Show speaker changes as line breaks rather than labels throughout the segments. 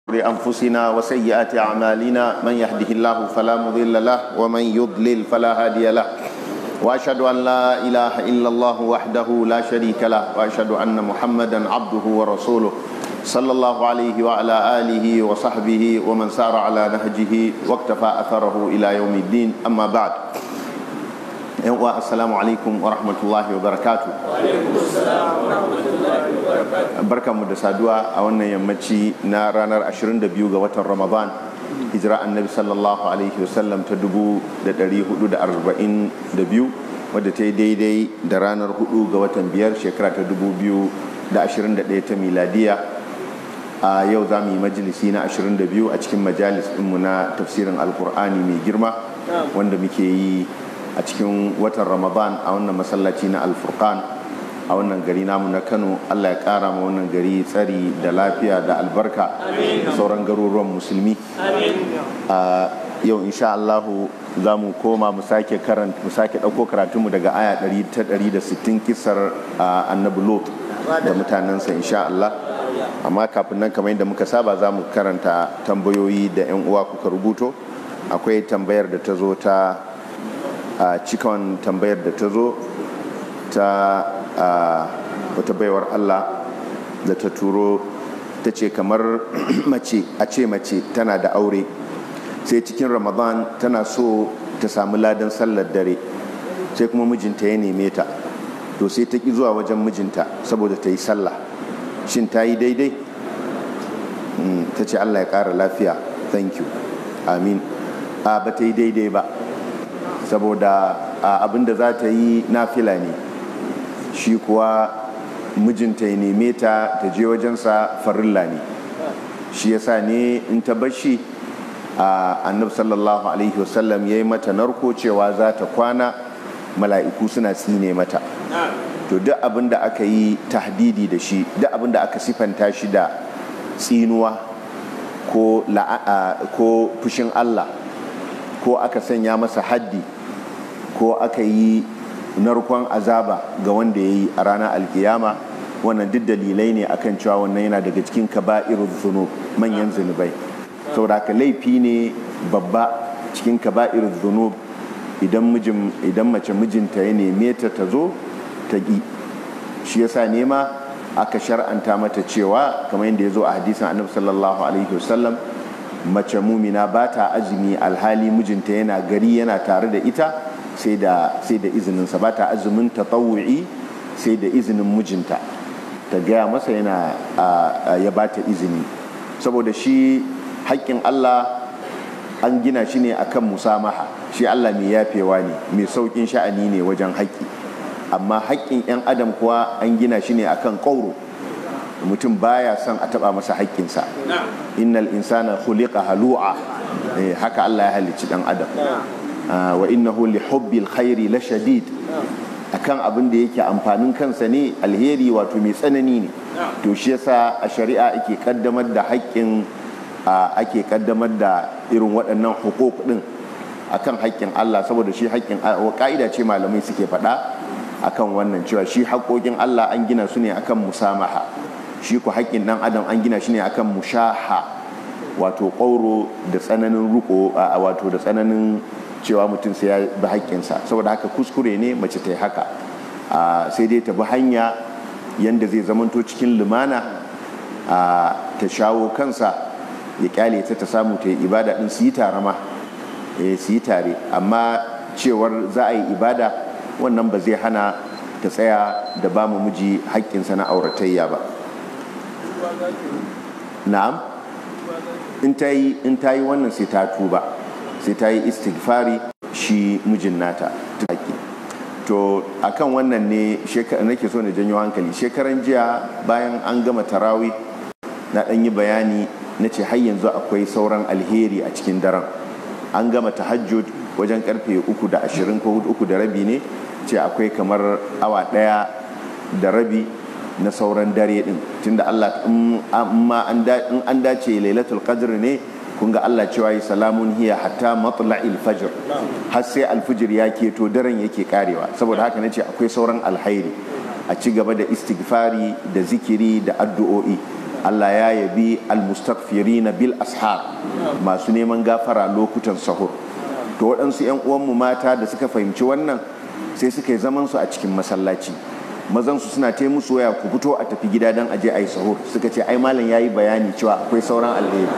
بأنفسنا وسيئات أعمالنا من يهده الله فلا مضل له ومن يضلل فلا هادي له وأشهد أن لا إله إلا الله وحده لا شريك له وأشهد أن محمدا عبده ورسوله صلى الله عليه وعلى آله وصحبه ومن سار على نهجه واقتفى أثره إلى يوم الدين أما بعد السلام عليكم ورحمة الله وبركاته barkanmu da saduwa a wannan yammaci na ranar 22 ga watan ramadan hijira annabi sallallahu alaihi wasallam ta 442 wadda ta yi daidai da ranar 4 ga watan biyar shekara ta 2021 ta miladiya a yau za mu yi majalisi na 22 a cikin majalis ɗinmu na tafsirin alkur'ani mai girma wanda muke yi a cikin watan ramadan a wannan masallaci na alfurkan a wannan gari namu na kano allah ya kara ma wannan gari tsari da lafiya da albarka da sauran garuruwan musulmi yau insha allahu za mu koma mu sake karanta mu sake ɗauko karatunmu daga aya 160 kisar annabi lot da mutanensa insha allah amma kafin nan kamar yadda muka saba za mu karanta tambayoyi da 'yan uwa kuka rubuto akwai tambayar da ta zo ta cikon tambayar da ta zo ta wata baiwar Allah da ta turo ta ce kamar mace a ce mace tana da aure sai cikin ramadan tana so ta samu ladan sallar dare sai kuma mijinta ya neme ta to sai ta ki zuwa wajen mijinta saboda ta yi sallah shin ta yi daidai ta ce Allah ya ƙara lafiya thank you amin a ba ta yi daidai ba saboda abinda za ta yi nafila ne shi kuwa mijinta ya neme ta ta je wajensa farilla ne shi yasa ne in ta bashi a annab sallallahu alaihi wasallam ya yi mata narko cewa za ta kwana mala'iku suna tsine mata to duk abin da aka yi tahdidi da shi duk abin da aka sifanta shi da tsinuwa ko fushin allah ko aka sanya masa haddi ko aka yi narkon azaba ga wanda ya yi a ranar alkiyama wannan duk dalilai ne akan cewa wannan yana daga cikin kaba'ir zunub manyan zunubai saboda ka laifi ne babba cikin kaba'ir zunub idan mijin idan mace mijinta ya neme ta ta zo ta ƙi shi yasa nema aka shar'anta mata cewa kamar yadda ya zo a hadisin annabi sallallahu alaihi wasallam mace mumina ba ta azumi alhali mijinta yana gari yana tare da ita sai da izininsa ba ta azumin tatawu'i sai da izinin mijinta ta gaya masa yana ya ba ta izini saboda shi haƙƙin Allah an gina shi ne akan musamaha shi Allah mai yafewa ne mai sauƙin sha'ani ne wajen haƙƙi amma haƙƙin 'yan adam kuwa an gina shi ne akan ƙauro mutum baya son a taɓa masa haƙƙinsa innal insana khuliqa halu'a haka Allah ya halicci ɗan adam wa innahu li hubbil khairi la shadid akan abin da yake amfanin kansa ne alheri wato mai tsanani ne to shi yasa a shari'a ake kaddamar da haƙƙin ake kaddamar da irin waɗannan hukuk din akan haƙƙin Allah saboda shi haƙƙin ka'ida ce malamai suke faɗa akan wannan cewa shi haƙoƙin Allah an gina su ne akan musamaha shi ku haƙƙin ɗan adam an gina shi ne akan mushaha wato ƙauro da tsananin ruko wato da tsananin cewa mutum sai ya bi haƙƙinsa saboda haka kuskure ne mace ta yi haka sai dai ta bi hanya yadda zai zamanto cikin lumana ta shawo kansa ya kyale ta ta samu ta yi ibada ɗin su yi tare ma su yi tare amma cewar za a yi ibada wannan ba zai hana ta tsaya da ba mu miji haƙƙinsa na auratayya ba na'am in ta yi wannan sai ta tuba sai ta yi istighfari shi mijin nata to akan wannan ne nake so na janyo hankali shekaran jiya bayan an gama tarawi na ɗan yi bayani na ce har yanzu akwai sauran alheri a cikin daren an gama tahajjud wajen karfe uku da ashirin ko uku da rabi ne ce akwai kamar awa ɗaya da rabi na sauran dare din tunda Allah in an dace lailatul qadr ne kun ga Allah cewa yi salamun hiya hatta matla'il fajr har sai alfijir ya keto daren yake karewa saboda haka nace akwai sauran alhairi a ci gaba da istighfari da zikiri da addu'o'i Allah ya yabi almustaghfirina bil ashar masu neman gafara lokutan sahur to waɗansu 'yan uwanmu mata da suka fahimci wannan sai suka yi zaman su a cikin masallaci mazansu suna ta musu waya ku fito a tafi gida don aje a yi sahur suka ce ai malam ya yi bayani cewa akwai sauran alheri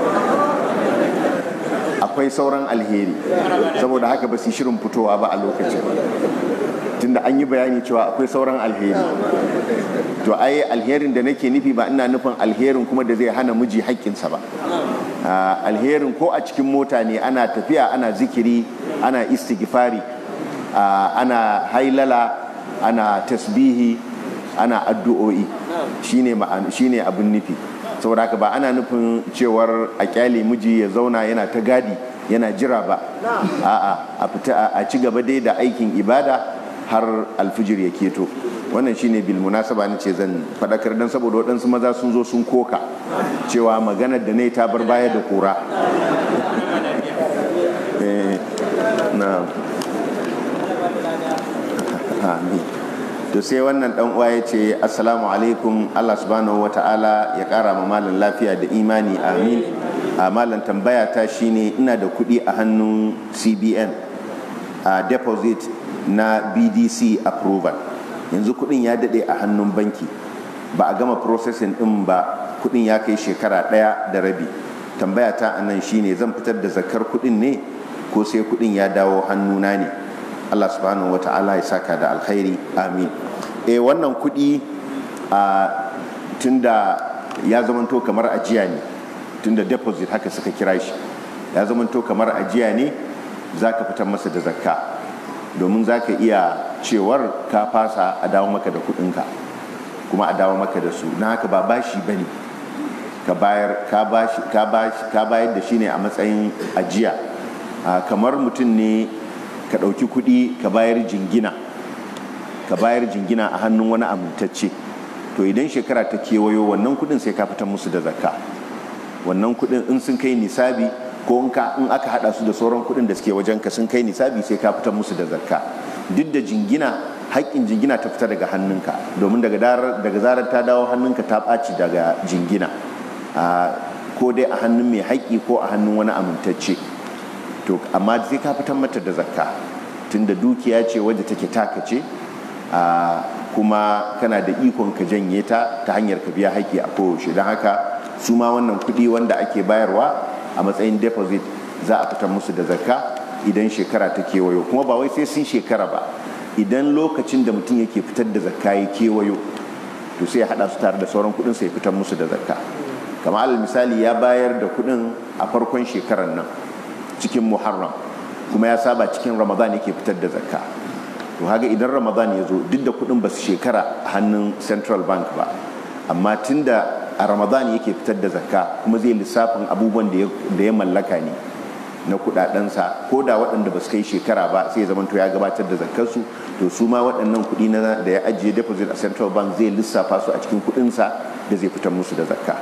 akwai sauran alheri saboda haka ba su shirin fitowa ba a lokacin tunda an yi bayani cewa akwai sauran alheri to ai alherin da nake nufi ba ina nufin alherin kuma da zai hana miji haƙƙinsa ba alherin ko a cikin mota ne ana tafiya ana zikiri ana istighfari ana hailala ana tasbihi ana addu'o'i shine shine abin nufi saboda haka ba ana nufin cewar a kyale miji ya zauna yana ta gadi yana jira ba a'a a fita a ci gaba dai da aikin ibada har alfijir ya keto wannan shine bil munasaba ne ce zan fadakar dan saboda waɗansu maza sun zo sun koka cewa maganar da ne ta bar baya da kura na amin to sai wannan dan uwa ya ce assalamu alaikum Allah subhanahu wata'ala ya kara ma malam lafiya da imani amin a malam tambaya ta shine ina da kuɗi a hannun CBN a deposit na BDC approval yanzu kuɗin ya daɗe a hannun banki ba a gama processing ɗin ba kuɗin ya kai shekara ɗaya da rabi tambaya ta anan shine zan fitar da zakar kuɗin ne ko sai kuɗin ya dawo hannuna ne Allah subhanahu wata'ala ya saka da alkhairi amin e wannan kuɗi a tunda ya zamanto kamar ajiya ne tunda deposit haka suka kira shi ya zamanto kamar ajiya ne za ka fitar masa da zakka domin za ka iya cewar ka fasa a dawo maka da kuɗinka kuma a dawo maka da su na haka ba bashi ba ne ka bayar da shi ne a matsayin ajiya kamar mutum ne ka ɗauki kuɗi ka bayar jingina ka bayar jingina a hannun wani amintacce to idan shekara ta kewayo wannan kuɗin sai ka fitar musu da zakka wannan kuɗin in sun kai nisabi ko in aka haɗa su da sauran kuɗin da suke wajen ka sun kai nisabi sai ka fitar musu da zakka duk da jingina haƙƙin jingina ta fita daga hannunka domin daga zarar ta dawo hannunka ta ɓaci daga jingina ko dai a hannun mai haƙƙi ko a hannun wani amintacce to amma sai ka fitar mata da zakka tunda dukiya ce wadda take taka ce kuma kana da ikon ka janye ta ta hanyar ka biya haƙƙi a koyaushe don haka su ma wannan kuɗi wanda ake bayarwa a matsayin deposit za a fitar musu da zakka idan shekara ta kewayo kuma ba wai sai sun shekara ba idan lokacin da mutum yake fitar da zakka ya kewayo to sai ya haɗa su tare da sauran kuɗin sai ya fitar musu da zakka kamar alal misali ya bayar da kuɗin a farkon shekarar nan cikin muharram kuma ya saba cikin ramadan yake fitar da zakka to haga idan ramadan ya zo duk da kudin ba su shekara a hannun central bank ba amma tunda a ramadan yake fitar da zakka kuma zai lissafin abubuwan da ya mallaka ne na kudadensa ko da waɗanda ba su kai shekara ba sai zaman to ya gabatar da zakkarsu to su ma waɗannan kuɗi na da ya ajiye deposit a central bank zai lissafa su a cikin kuɗinsa da zai fitar musu da zakka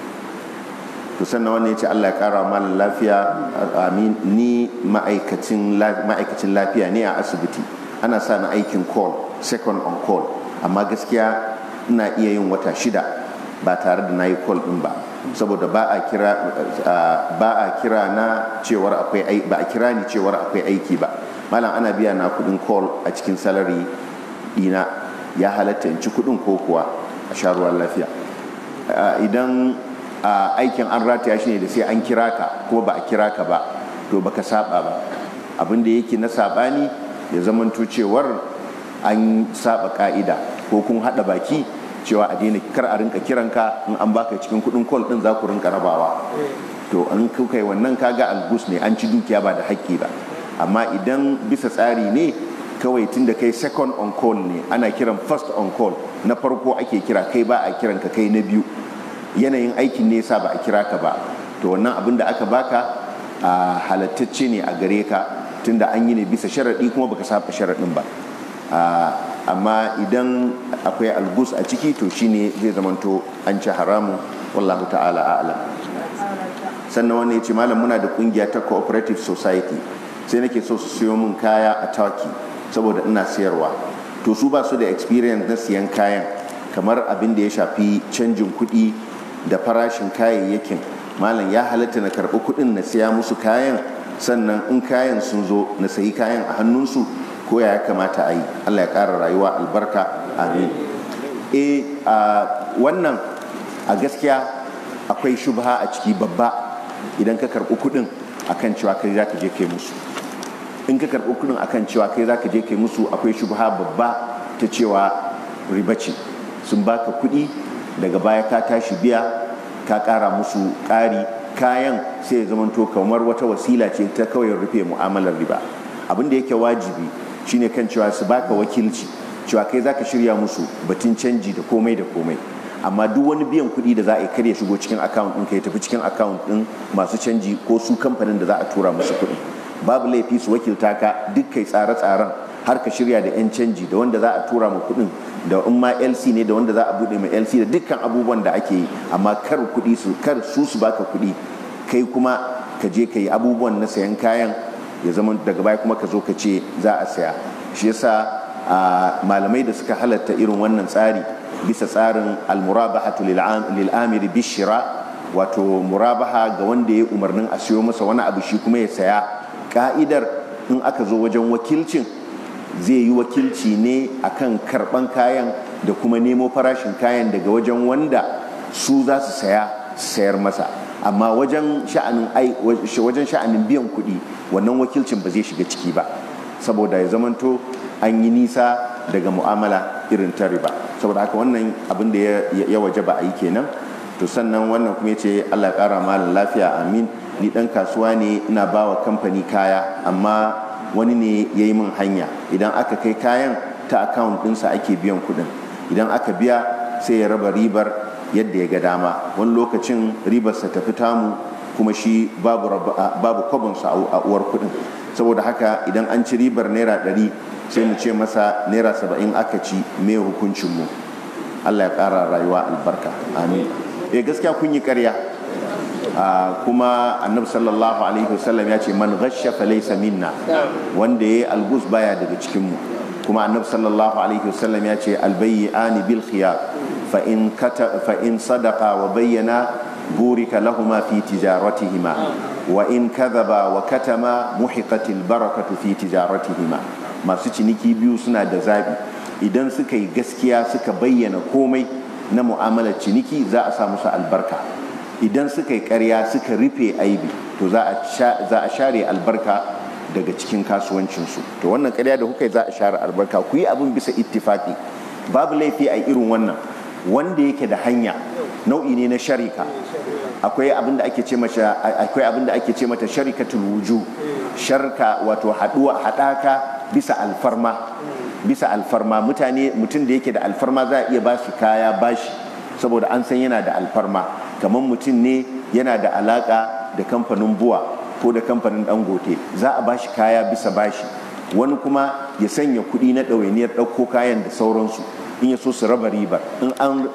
to sannan wannan ya ce Allah ya kara malam lafiya amin ni ma'aikacin lafiya ne a asibiti ana sa na aikin call second on call amma gaskiya ina iya yin wata shida ba tare da na yi call din ba saboda ba a kira ba a kira na cewar akwai ba a kira ni cewar akwai aiki ba malam ana biya na kudin call a cikin salary dina ya halatta in ci kudin ko kuwa a sha ruwan lafiya idan Uh, aikin an rataya shi ne da sai an kira ka ko ba a kira ka ba to baka saba ba abin da yake na sabani ya zamanto cewar an saba ka'ida ko kun hada baki cewa a daina kar a rinka kiranka in an baka cikin kudin call din za ku rinka rabawa to an kuka yi wannan kaga algus ne an ci dukiya ba da haƙƙi ba amma idan bisa tsari ne kawai tun da kai second on call ne ana kiran first on call na farko ake kira kai ba a kiran ka kai na biyu yanayin aikin ne yasa ba a kira ka ba to wannan abin da aka baka a halattacce ne a gare ka tunda an yi ne bisa sharaɗi kuma baka saba sharaɗin ba amma idan akwai algus a ciki to shine zai zamanto an ci haramu wallahu ta'ala a'lam sannan wani ya ce malam muna da kungiya ta cooperative society sai nake so su siyo min kaya a turkey saboda ina siyarwa to su ba su da experience na siyan kayan kamar abin da ya shafi canjin kuɗi da farashin kayayyakin malam ya halatta na karɓi kuɗin na siya musu kayan sannan in kayan sun zo na sayi kayan a hannunsu ko ya kamata a yi allah ya ƙara rayuwa albarka amin e a wannan a gaskiya akwai shubha a ciki babba idan ka karɓi kuɗin akan cewa kai za ka je kai musu in ka karɓi kuɗin akan cewa kai za ka je kai musu akwai shubha babba ta cewa riba ce sun baka kuɗi daga baya ka tashi biya ka ƙara musu ƙari kayan sai ya zamanto kamar wata wasila ce ta kawai rufe mu'amalar riba abin da yake wajibi shine kan cewa su baka wakilci cewa kai zaka shirya musu batun canji da komai da komai amma duk wani biyan kuɗi da za a yi kar ya shigo cikin account ɗin ka ya tafi cikin account ɗin masu canji ko su kamfanin da za a tura musu kuɗi babu laifi su wakilta ka duk kai tsare-tsaren har ka shirya da 'yan canji da wanda za a tura ma kuɗin da in ma lc ne da wanda za a buɗe ma lc da dukkan abubuwan da ake yi amma kar kuɗi su kar su su baka kuɗi kai kuma ka je ka yi abubuwan na sayan kayan ya zama daga baya kuma ka zo ka ce za a saya shi yasa malamai da suka halatta irin wannan tsari bisa tsarin almurabahatu lil amiri bishira wato murabaha ga wanda ya umarnin a siyo masa wani abu shi kuma ya saya ka'idar in aka zo wajen wakilcin zai yi wakilci ne akan karban kayan da kuma nemo farashin kayan daga wajen wanda su za su saya sayar masa amma wajen sha'anin wajen sha'anin biyan kuɗi wannan wakilcin ba zai shiga ciki ba saboda ya zamanto an yi nisa daga mu'amala irin ta riba saboda haka wannan abin da ya waje ba a yi kenan to sannan wannan kuma ya ce allah ya kara malin lafiya amin ni dan kasuwa ne ina ba wa kamfani kaya amma wani ne ya yi min hanya idan aka kai kayan ta akawun ɗinsa ake biyan kuɗin idan aka biya sai ya raba ribar yadda ya ga dama wani lokacin ribarsa ta fi tamu kuma shi babu kwabinsa a uwar kuɗin saboda haka idan an ci ribar naira ɗari sai mu ce masa naira saba'in aka ci mai hukuncinmu allah ya ƙara rayuwa albarka amin eh gaskiya kun yi karya kuma annabi sallallahu alaihi wasallam ya ce man ghasha falaysa minna wanda yayi algus baya daga cikin mu kuma annabi sallallahu alaihi wasallam ya ce albayyani bil khiyar fa in kata fa in sadaqa wa bayyana burika lahuma fi tijaratihima wa in kadhaba wa katama muhiqatil barakatu fi tijaratihima masu ciniki biyu suna da zabi idan suka yi gaskiya suka bayyana komai na mu'amalar ciniki za a sa musu albarka idan suka yi karya suka rufe aibi to za a share albarka daga cikin kasuwancinsu to wannan karya da kuka yi za a share albarka ku yi abin bisa ittifaki babu laifi a irin wannan wanda yake da hanya nau'i ne na sharika akwai abin da ake ce mata akwai abin da ake ce mata sharikatul wuju sharka wato haduwa hadaka bisa alfarma bisa alfarma mutane mutum da yake da alfarma za a iya bashi kaya bashi saboda an san yana da alfarma kamar mutum ne yana da alaka da kamfanin buwa ko da kamfanin dangote za a bashi kaya bisa bashi wani kuma ya sanya kuɗi na ɗawainiyar ɗauko kayan da sauransu in ya so su raba ribar in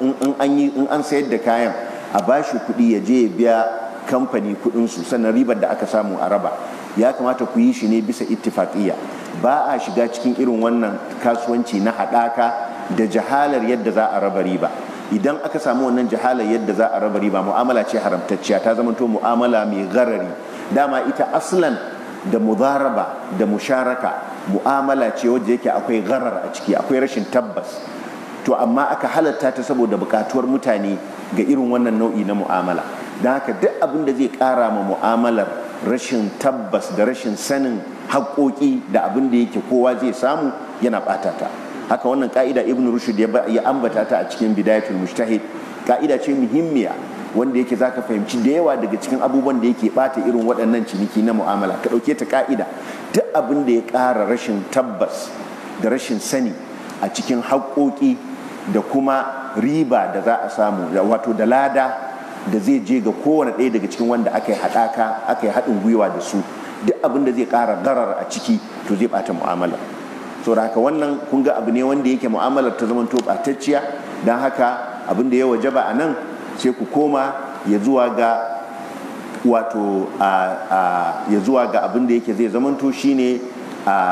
an sayar da kayan a bashi kuɗi ya je ya biya kamfani kuɗinsu sannan ribar da aka samu a raba ya kamata ku yi shi ne bisa ittifaƙiyya ba a shiga cikin irin wannan kasuwanci na haɗaka da jahalar yadda za a raba riba idan aka samu wannan jahalar yadda za a raba riba mu'amala ce haramtacciya ta zama to mu'amala mai garari dama ita aslan da mudaraba da musharaka mu'amala ce wadda yake akwai garar a ciki akwai rashin tabbas to amma aka halatta ta saboda bukatuwar mutane ga irin wannan nau'i na mu'amala don haka duk abin da zai kara ma mu'amalar rashin tabbas da rashin sanin haƙoƙi da abin da yake kowa zai samu yana ɓata ta haka wannan ka'ida ibn rushd ya ambata ta a cikin bidayatul mujtahid ka'ida ce muhimmiya wanda yake zaka fahimci da yawa daga cikin abubuwan da yake bata irin waɗannan ciniki na mu'amala ka ɗauke ta ka'ida duk abin da ya ƙara rashin tabbas da rashin sani a cikin haƙoƙi da kuma riba da za a samu wato da lada da zai je ga kowane ɗaya daga cikin wanda aka yi haɗaka aka yi haɗin gwiwa da su duk abin da zai ƙara garar a ciki to zai ɓata mu'amala so da haka wannan kun ga abu ne wanda yake mu'amalar ta zama to ɓatacciya don haka abin da ya wajaba a nan sai ku koma ya zuwa ga wato ya zuwa ga abin da yake zai zamanto shine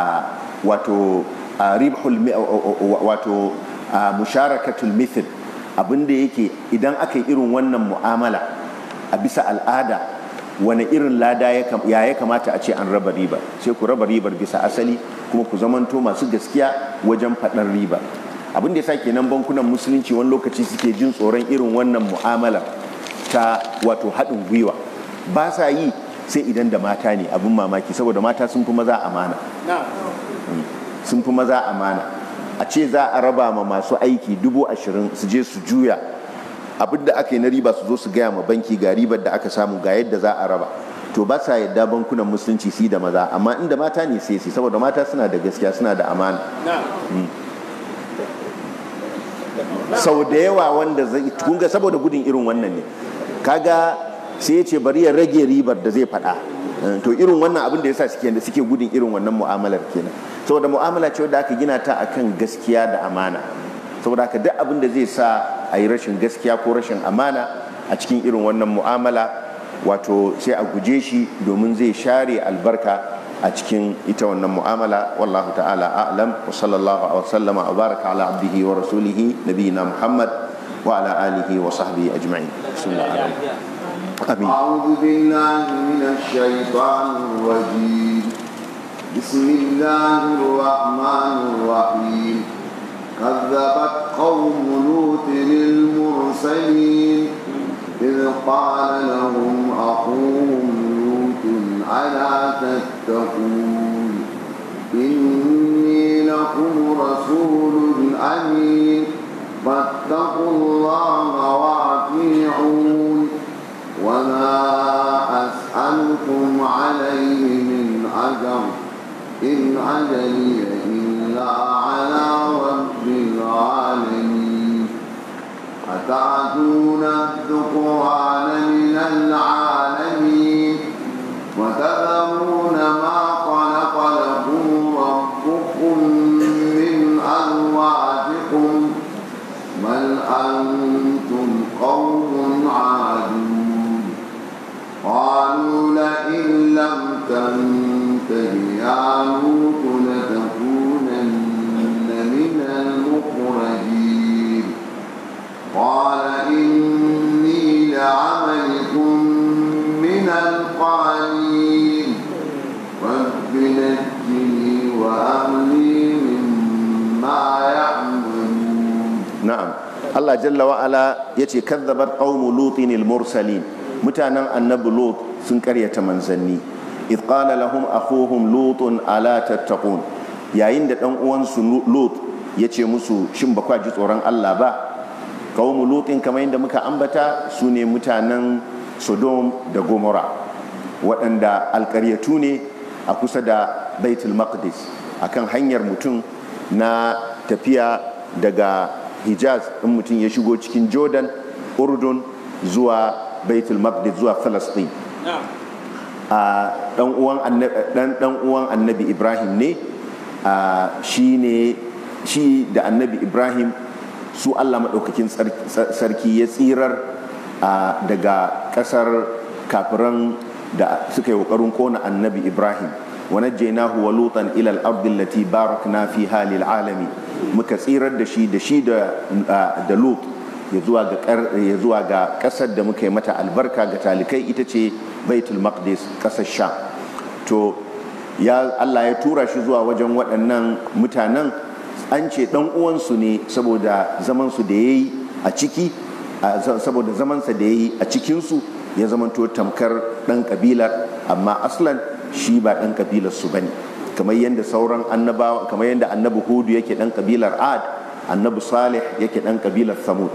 wato ribhul wato musharakatul mithl abin da yake idan aka yi irin wannan mu'amala a bisa al'ada wani irin lada ya ya kamata a ce an raba riba sai ku raba ribar bisa asali kuma ku zamanto masu gaskiya wajen faɗar riba abin da ya sa kenan bankunan musulunci wani lokaci suke jin tsoron irin wannan mu'amalar ta wato haɗin gwiwa ba sa yi sai idan da mata ne abin mamaki saboda mata sun fi maza amana sun fi maza amana a ce za a raba ma masu aiki dubu ashirin su je su juya abin da aka yi na riba su zo su gaya ma banki ga ribar da aka samu ga yadda za a raba to ba sa yadda bankunan musulunci su da maza amma inda mata ne sai su saboda mata suna da gaskiya suna da amana sau da yawa wanda zai kunga saboda gudun irin wannan ne kaga sai ya ce bari ya rage ribar da zai faɗa to irin wannan abin da yasa suke da suke gudun irin wannan mu'amalar kenan saboda mu'amala ce wadda aka gina ta akan gaskiya da amana saboda haka duk abin da zai sa a yi rashin gaskiya ko rashin amana a cikin irin wannan mu'amala wato sai a guje shi domin zai share albarka a cikin ita wannan mu'amala wallahu ta'ala a'lam wa sallallahu wa sallama wa baraka ala abdihi wa rasulihi nabiyina muhammad wa ala alihi wa sahbihi ajma'in bismillah amin
أعوذ بالله من الشيطان الرجيم بسم الله الرحمن الرحيم كذبت قوم لوط للمرسلين إذ قال لهم أخوهم لوط ألا تتقون إني لكم رسول أمين فاتقوا الله وأطيعون وما أسألكم عليه من أجر إن أجري إلا على رب العالمين أتعتون الذكران من العالمين وتذرون ما خلق لكم ربكم من أزواجكم بل أنتم قوم عادون قالوا لئن لم تنته يا لوط لتكونن من المخرجين قال إني لعملكم من القالين رب نجني وأهلي مما يعملون
na'am Allah jalla wa ala yace kazzabat qaumu lutin mursalin mutanen annabi lut sun karyata manzanni id qala lahum akhuhum lutun ala tattaqun yayin da dan uwansu lut yace musu shin ba kwa ji tsoron Allah ba qaumu lutin kamar yadda muka ambata su ne mutanen sodom da gomora waɗanda alkaryatu ne a kusa da baitul maqdis akan hanyar mutum na tafiya daga hijaz in mutum ya shigo cikin jordan urdun zuwa baitul maqdis zuwa falastin a dan uwan annabi ibrahim ne shi ne shi da annabi ibrahim su allah maɗaukakin sarki ya tsirar daga ƙasar kafiran da suka yi ƙoƙarin ƙona annabi ibrahim ونجيناه ولوطا الى الارض التي باركنا فيها للعالمين muka tsirar da shi da shi da lut ya zuwa ga kasar da muka yi mata albarka ga talikai ita ce baitul maqdis kasar sha to ya Allah ya tura shi zuwa wajen waɗannan mutanen an ce ɗan uwansu ne saboda zamansu da ya yi a ciki saboda zamansa da ya yi a cikinsu ya zamanto tamkar ɗan ƙabilar amma aslan shi ba ɗan ƙabilar su bane kamar yadda sauran annabawa kamar yadda annabi hudu yake ɗan ƙabilar ad annabi salih yake ɗan ƙabilar samud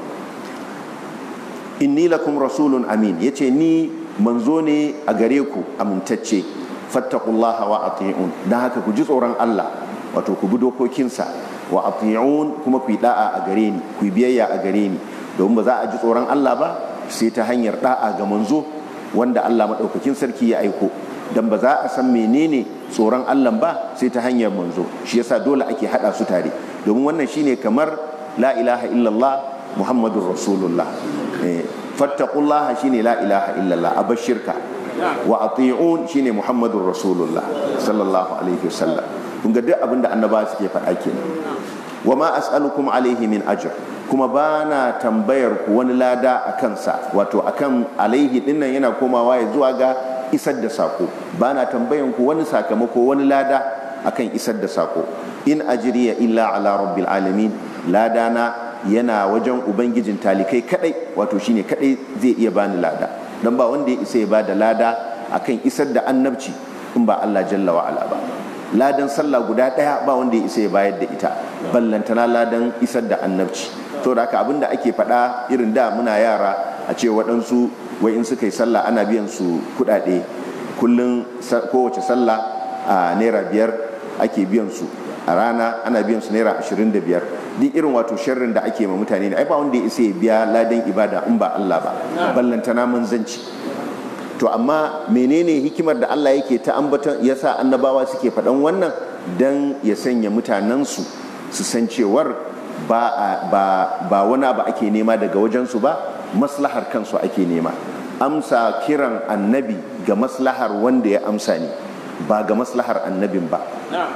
inni lakum rasulun amin yace ni manzo ne a gare ku amintacce fattaqullaha wa ati'un dan haka ku ji tsoron Allah wato ku bi dokokinsa wa ati'un kuma ku yi da'a a gare ni ku yi biyayya a gare ni domin ba za a ji tsoron Allah ba sai ta hanyar da'a ga manzo wanda Allah madaukakin sarki ya aiko dan ba za a san menene tsoron Allah ba sai ta hanyar manzo shi yasa dole ake hada su tare domin wannan shine kamar la ilaha illallah muhammadur rasulullah fattaqullaha shine la ilaha illallah abashirka wa ati'un shine muhammadur rasulullah sallallahu alaihi wasallam kun ga duk abinda annaba suke faɗa kenan wa ma as'alukum alaihi min ajr kuma ba na tambayar ku wani lada a kansa wato akan alaihi dinnan yana komawa ya zuwa ga isar da sako ba na tambayan ku wani sakamako wani lada akan isar da sako in ajiriya illa ala rabbil alamin ladana yana wajen ubangijin talikai kadai wato shine kadai zai iya bani lada dan ba wanda ya isa ya bada lada akan isar da annabci in ba Allah jalla wa ala ba ladan sallah guda daya ba wanda ya isa ya bayar da ita ballantana ladan isar da annabci to da haka abinda ake faɗa irin da muna yara a ce waɗansu wai in suka yi sallah ana biyan su kuɗaɗe kullum kowace sallah a naira biyar ake biyan su a rana ana biyan su naira ashirin da biyar duk irin wato sharrin da ake ma mutane ne ai ba wanda ya isa ya biya ladan ibada in ba Allah ba ballantana manzanci to amma menene hikimar da Allah yake ta ambaton yasa annabawa suke faɗan wannan dan ya sanya mutanensu su san cewar ba, ba, ba wani abu ake nema daga wajensu ba maslahar kansu ake nema amsa kiran annabi ga maslahar wanda ya amsa ne ba ga maslahar annabin ba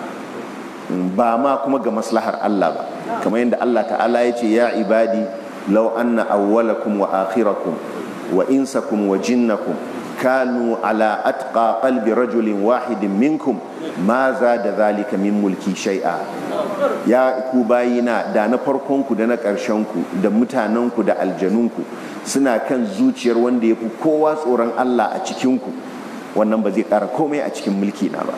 ba ma kuma ga maslahar Allah ba kamar yadda Allah ta'ala ya ce ya ibadi law anna awwalakum wa akhirakum wa insakum wa jinnakum kanu ala atqa qalbi rajulin wahidin minkum ma za da zalika min mulki shai'a ya ku bayina da na farkonku da na ƙarshenku da mutanenku da aljanunku suna kan zuciyar wanda ya fi kowa tsoron Allah a cikinku wannan ba zai ƙara komai a cikin mulki na ba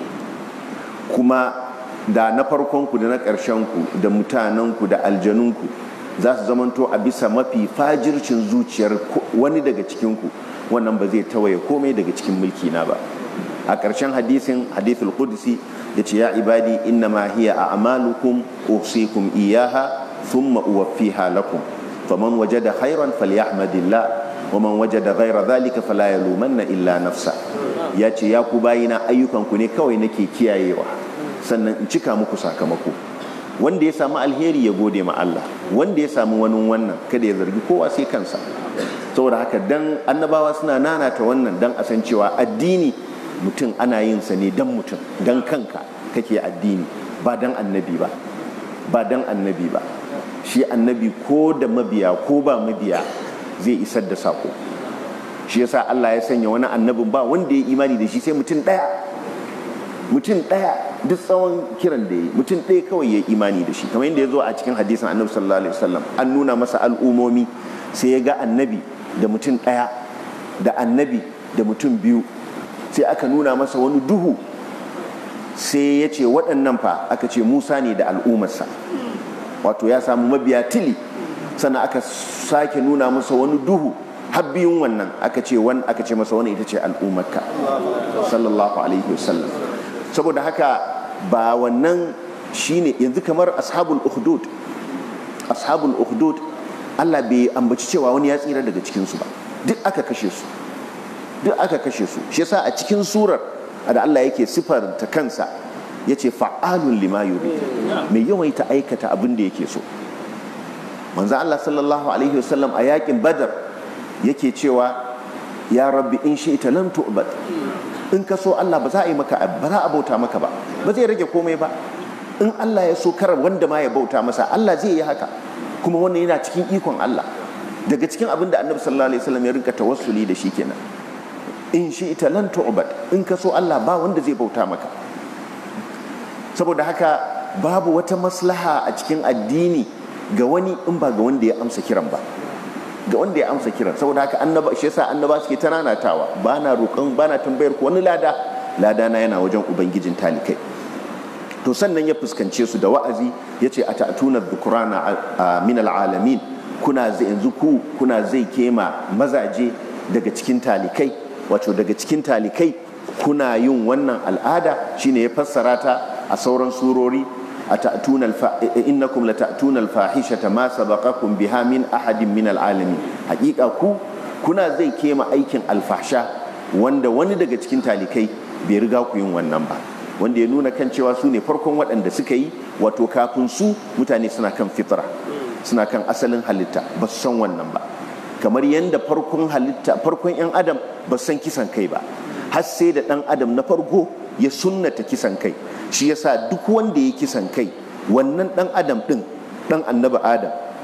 kuma da na farkonku da na ƙarshenku da mutanenku da aljanunku za su zamanto a bisa mafi fajircin zuciyar wani daga cikinku wannan ba zai tawaye komai daga cikin mulki na ba a ƙarshen hadisin hadithul qudsi ya ce ya ibadi inna ma hiya a amalukum usikum iyaha thumma uwaffiha lakum faman wajada khairan falyahmadillah wa man wajada ghaira dhalika fala yalumanna illa nafsa ya ce ya ku bayina ayyukan ku ne kawai nake kiyayewa sannan in cika muku sakamako wanda ya samu alheri ya gode ma Allah wanda ya samu wani wannan kada ya zargi kowa sai kansa saboda haka dan annabawa suna nanata wannan dan a san cewa addini mutum ana yin sa ne dan mutum dan kanka kake addini ba dan annabi ba ba dan annabi ba shi annabi ko da mabiya ko ba mabiya zai isar da sako shi yasa Allah ya sanya wani annabin ba wanda ya imani da shi sai mutum daya mutum daya duk tsawon kiran da ya yi mutum ɗaya kawai ya imani da shi kamar yadda ya zo a cikin hadisin annabi sallallahu alaihi wasallam an nuna masa al'umomi sai ya ga annabi da mutum ɗaya da annabi da mutum biyu sai aka nuna masa wani duhu sai ya ce waɗannan fa aka ce musa ne da al'ummarsa wato ya samu mabiya tili sannan aka sake nuna masa wani duhu har biyun wannan aka ce wani aka ce masa wani ita ce al'ummarka sallallahu alaihi wasallam saboda haka ba wannan shine yanzu kamar ashabul ukhdud ashabul ukhdud Allah bai ambaci cewa wani ya tsira daga cikinsu ba duk aka kashe su duk aka kashe su shi yasa a cikin surar da Allah yake sifar ta kansa yace fa'alun lima yuri mai yawaita aikata abin da yake so manzo Allah sallallahu alaihi wasallam a yakin badar yake cewa ya rabbi in shi'ta lam tu'bad in ka so Allah ba za a yi maka ba za a bauta maka ba ba zai rage komai ba in Allah ya so karar wanda ma ya bauta masa Allah zai yi haka kuma wannan yana cikin ikon Allah daga cikin abin da annabi sallallahu alaihi wasallam ya rinka tawassuli da shi kenan in shi ita lan tu'bad in ka so Allah ba wanda zai bauta maka saboda haka babu wata maslaha a cikin addini ga wani in ba ga wanda ya amsa kiran ba ga wanda ya amsa kiran saboda haka annaba shi yasa annaba suke ta nanatawa ba na roƙon ba na tambayar ku wani lada lada na yana wajen ubangijin talikai to sannan ya fuskance su da wa'azi ya ce a ta'atuna dhukrana min al'alamin kuna zai yanzu ku kuna zai kema mazaje daga cikin talikai wato daga cikin talikai kuna yin wannan al'ada shine ya fassara ta a sauran surori a ta'atuna innakum la ta'tuna al-fahishata ma sabaqakum biha min ahadin min al'alamin hakika ku kuna zai kema aikin alfahsha wanda wani daga cikin talikai bai riga ku yin wannan ba wanda ya nuna kan cewa su ne farkon waɗanda suka yi wato kafin su mutane suna kan fitra suna kan asalin halitta ba su san wannan ba kamar yadda farkon halitta farkon 'yan adam ba san kisan kai ba har sai da ɗan adam na farko ya sunnata kisan kai shi yasa duk wanda ya kisan kai wannan ɗan adam ɗin ɗan annabi adam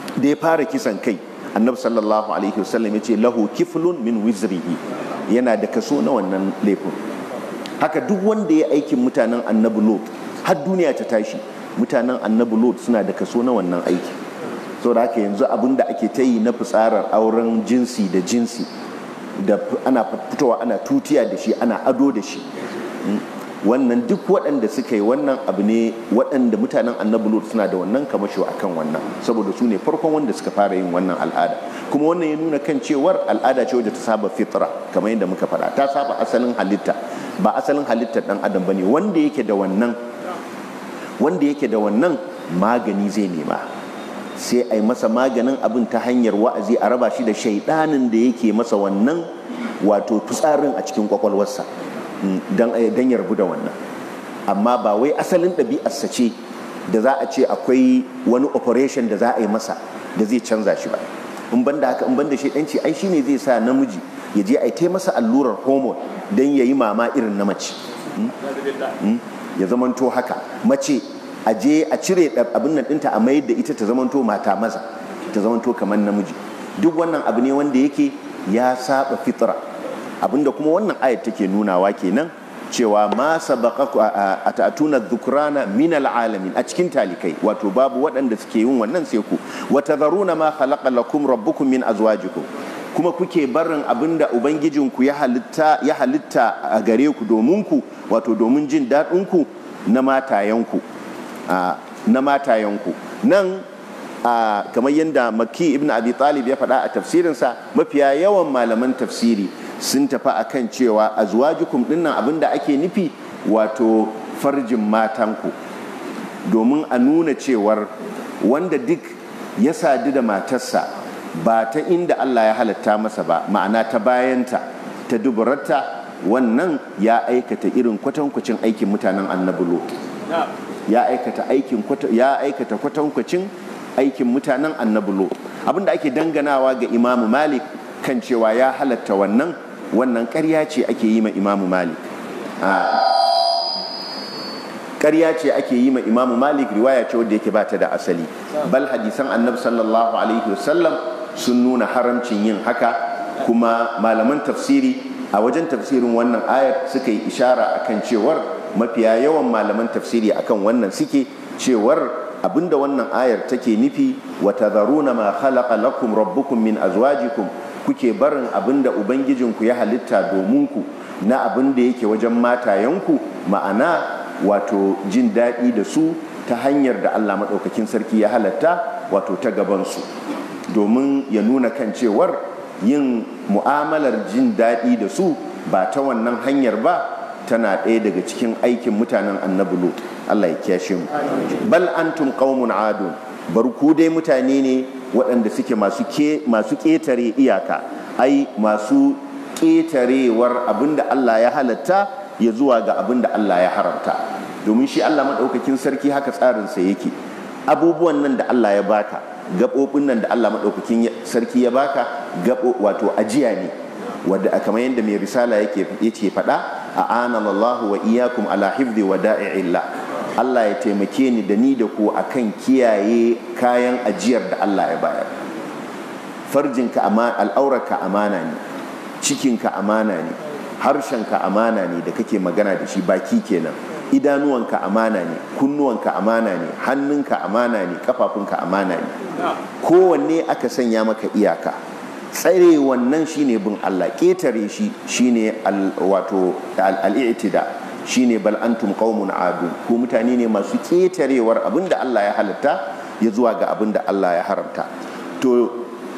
da ya fara kisan kai annabi sallallahu alaihi wasallam ya ce lahu kiflun min wizrihi yana da kaso na wannan laifin haka duk wanda ya aikin mutanen annabi lot har duniya ta tashi mutanen annabi lot suna da kaso na wannan aiki saboda haka yanzu abin da ake ta yi na fitsarar auren jinsi da jinsi da ana fitowa ana tutiya da shi ana ado da shi wannan duk waɗanda suka yi wannan abu ne waɗanda mutanen annabi lut suna da wannan kamasho akan wannan saboda su ne farkon wanda suka fara yin wannan al'ada kuma wannan ya nuna kan cewar al'ada ce wadda ta saba fitra kamar yadda muka faɗa ta saba asalin halitta ba asalin halittar ɗan adam ba ne wanda yake da wannan wanda yake da wannan magani zai nema sai a yi masa maganin abin ta hanyar wa'azi a raba shi da shaidanin da yake masa wannan wato fitsarin a cikin kwakwalwarsa don ya rabu da wannan amma ba wai asalin ɗabi'arsa ce da za a ce akwai wani operation da za a yi masa da zai canza shi ba in banda haka in banda shaidanci ai shine zai sa namiji ya je a yi masa allurar hormone don ya yi mama irin na mace ya zamanto haka mace a je a cire abin nan ɗinta a mayar da ita ta zamanto mata maza ta zamanto kamar namiji duk wannan abu ne wanda yake ya saba fitra abinda kuma wannan ayat take nunawa kenan cewa ma sabaqaku atatuna dhukrana min alalamin a cikin talikai wato babu waɗanda suke yin wannan sai ku wa tadharuna ma khalaqa lakum rabbukum min azwajikum kuma kuke barin abinda ubangijinku ya halitta ya halitta a gare ku domin ku wato domin jin daɗin ku na matayanku na matayanku nan kamar yadda maki ibn abi talib ya faɗa a tafsirinsa mafiya yawan malaman tafsiri sun tafi akan cewa azwajukum dinnan abinda ake nufi wato farjin matanku domin a nuna cewar wanda duk ya sadu da matarsa ba ta inda Allah ya halatta masa ba ma'ana ta bayanta ta duburarta wannan ya aikata irin kwatankwacin aikin mutanen annabi lot ya aikata aikin ya aikata kwatankwacin aikin mutanen annabi lot abinda ake danganawa ga imamu malik kan cewa ya halatta wannan wannan ƙarya ce ake yi ma imamu malik ƙarya ce ake yi ma imamu malik riwaya ce wadda yake bata da asali bal hadisan annabi sallallahu alaihi wasallam sun nuna haramcin yin haka kuma malaman tafsiri a wajen tafsirin wannan ayar suka yi ishara akan cewar mafiya yawan malaman tafsiri akan wannan suke cewar abinda wannan ayar take nufi wa tadharuna ma khalaqa lakum rabbukum min azwajikum kuke barin abinda ubangijinku ya halitta domin ku na abinda yake wajen matayenku ma'ana wato jin daɗi da su ta hanyar da Allah maɗaukakin sarki ya halatta wato ta gabansu domin ya nuna kan cewar yin mu'amalar jin daɗi da su ba ta wannan hanyar ba tana ɗaya daga cikin aikin mutanen annabi lut Allah ya kiyashe mu bal antum qaumun adun bar ku dai mutane ne waɗanda suke masu ke masu ƙetare iyaka ai masu ƙetarewar abinda Allah ya halatta ya zuwa ga abinda Allah ya haramta domin shi Allah maɗaukakin sarki haka tsarinsa yake abubuwan nan da Allah ya baka gaɓoɓin nan da Allah maɗaukakin sarki ya baka gaɓo wato ajiya ne wadda kamar yadda mai risala yake yake faɗa a anallahu wa iyakum ala hifzi wa da'i'illah Allah ya taimake ni da ni da ku akan kiyaye kayan ajiyar da Allah ya bayar farjinka al'aurarka amana ne cikinka amana ne harshenka amana ne da kake magana da shi baki kenan idanuwanka amana ne kunnuwanka amana ne hannunka amana ne kafafunka amana ne kowanne aka sanya maka iyaka tsare wannan shine bin Allah ƙetare shi shine wato al'itida shine bal antum qaumun adu ko mutane ne masu ƙetarewar abinda Allah ya halatta ya zuwa ga abinda Allah ya haramta to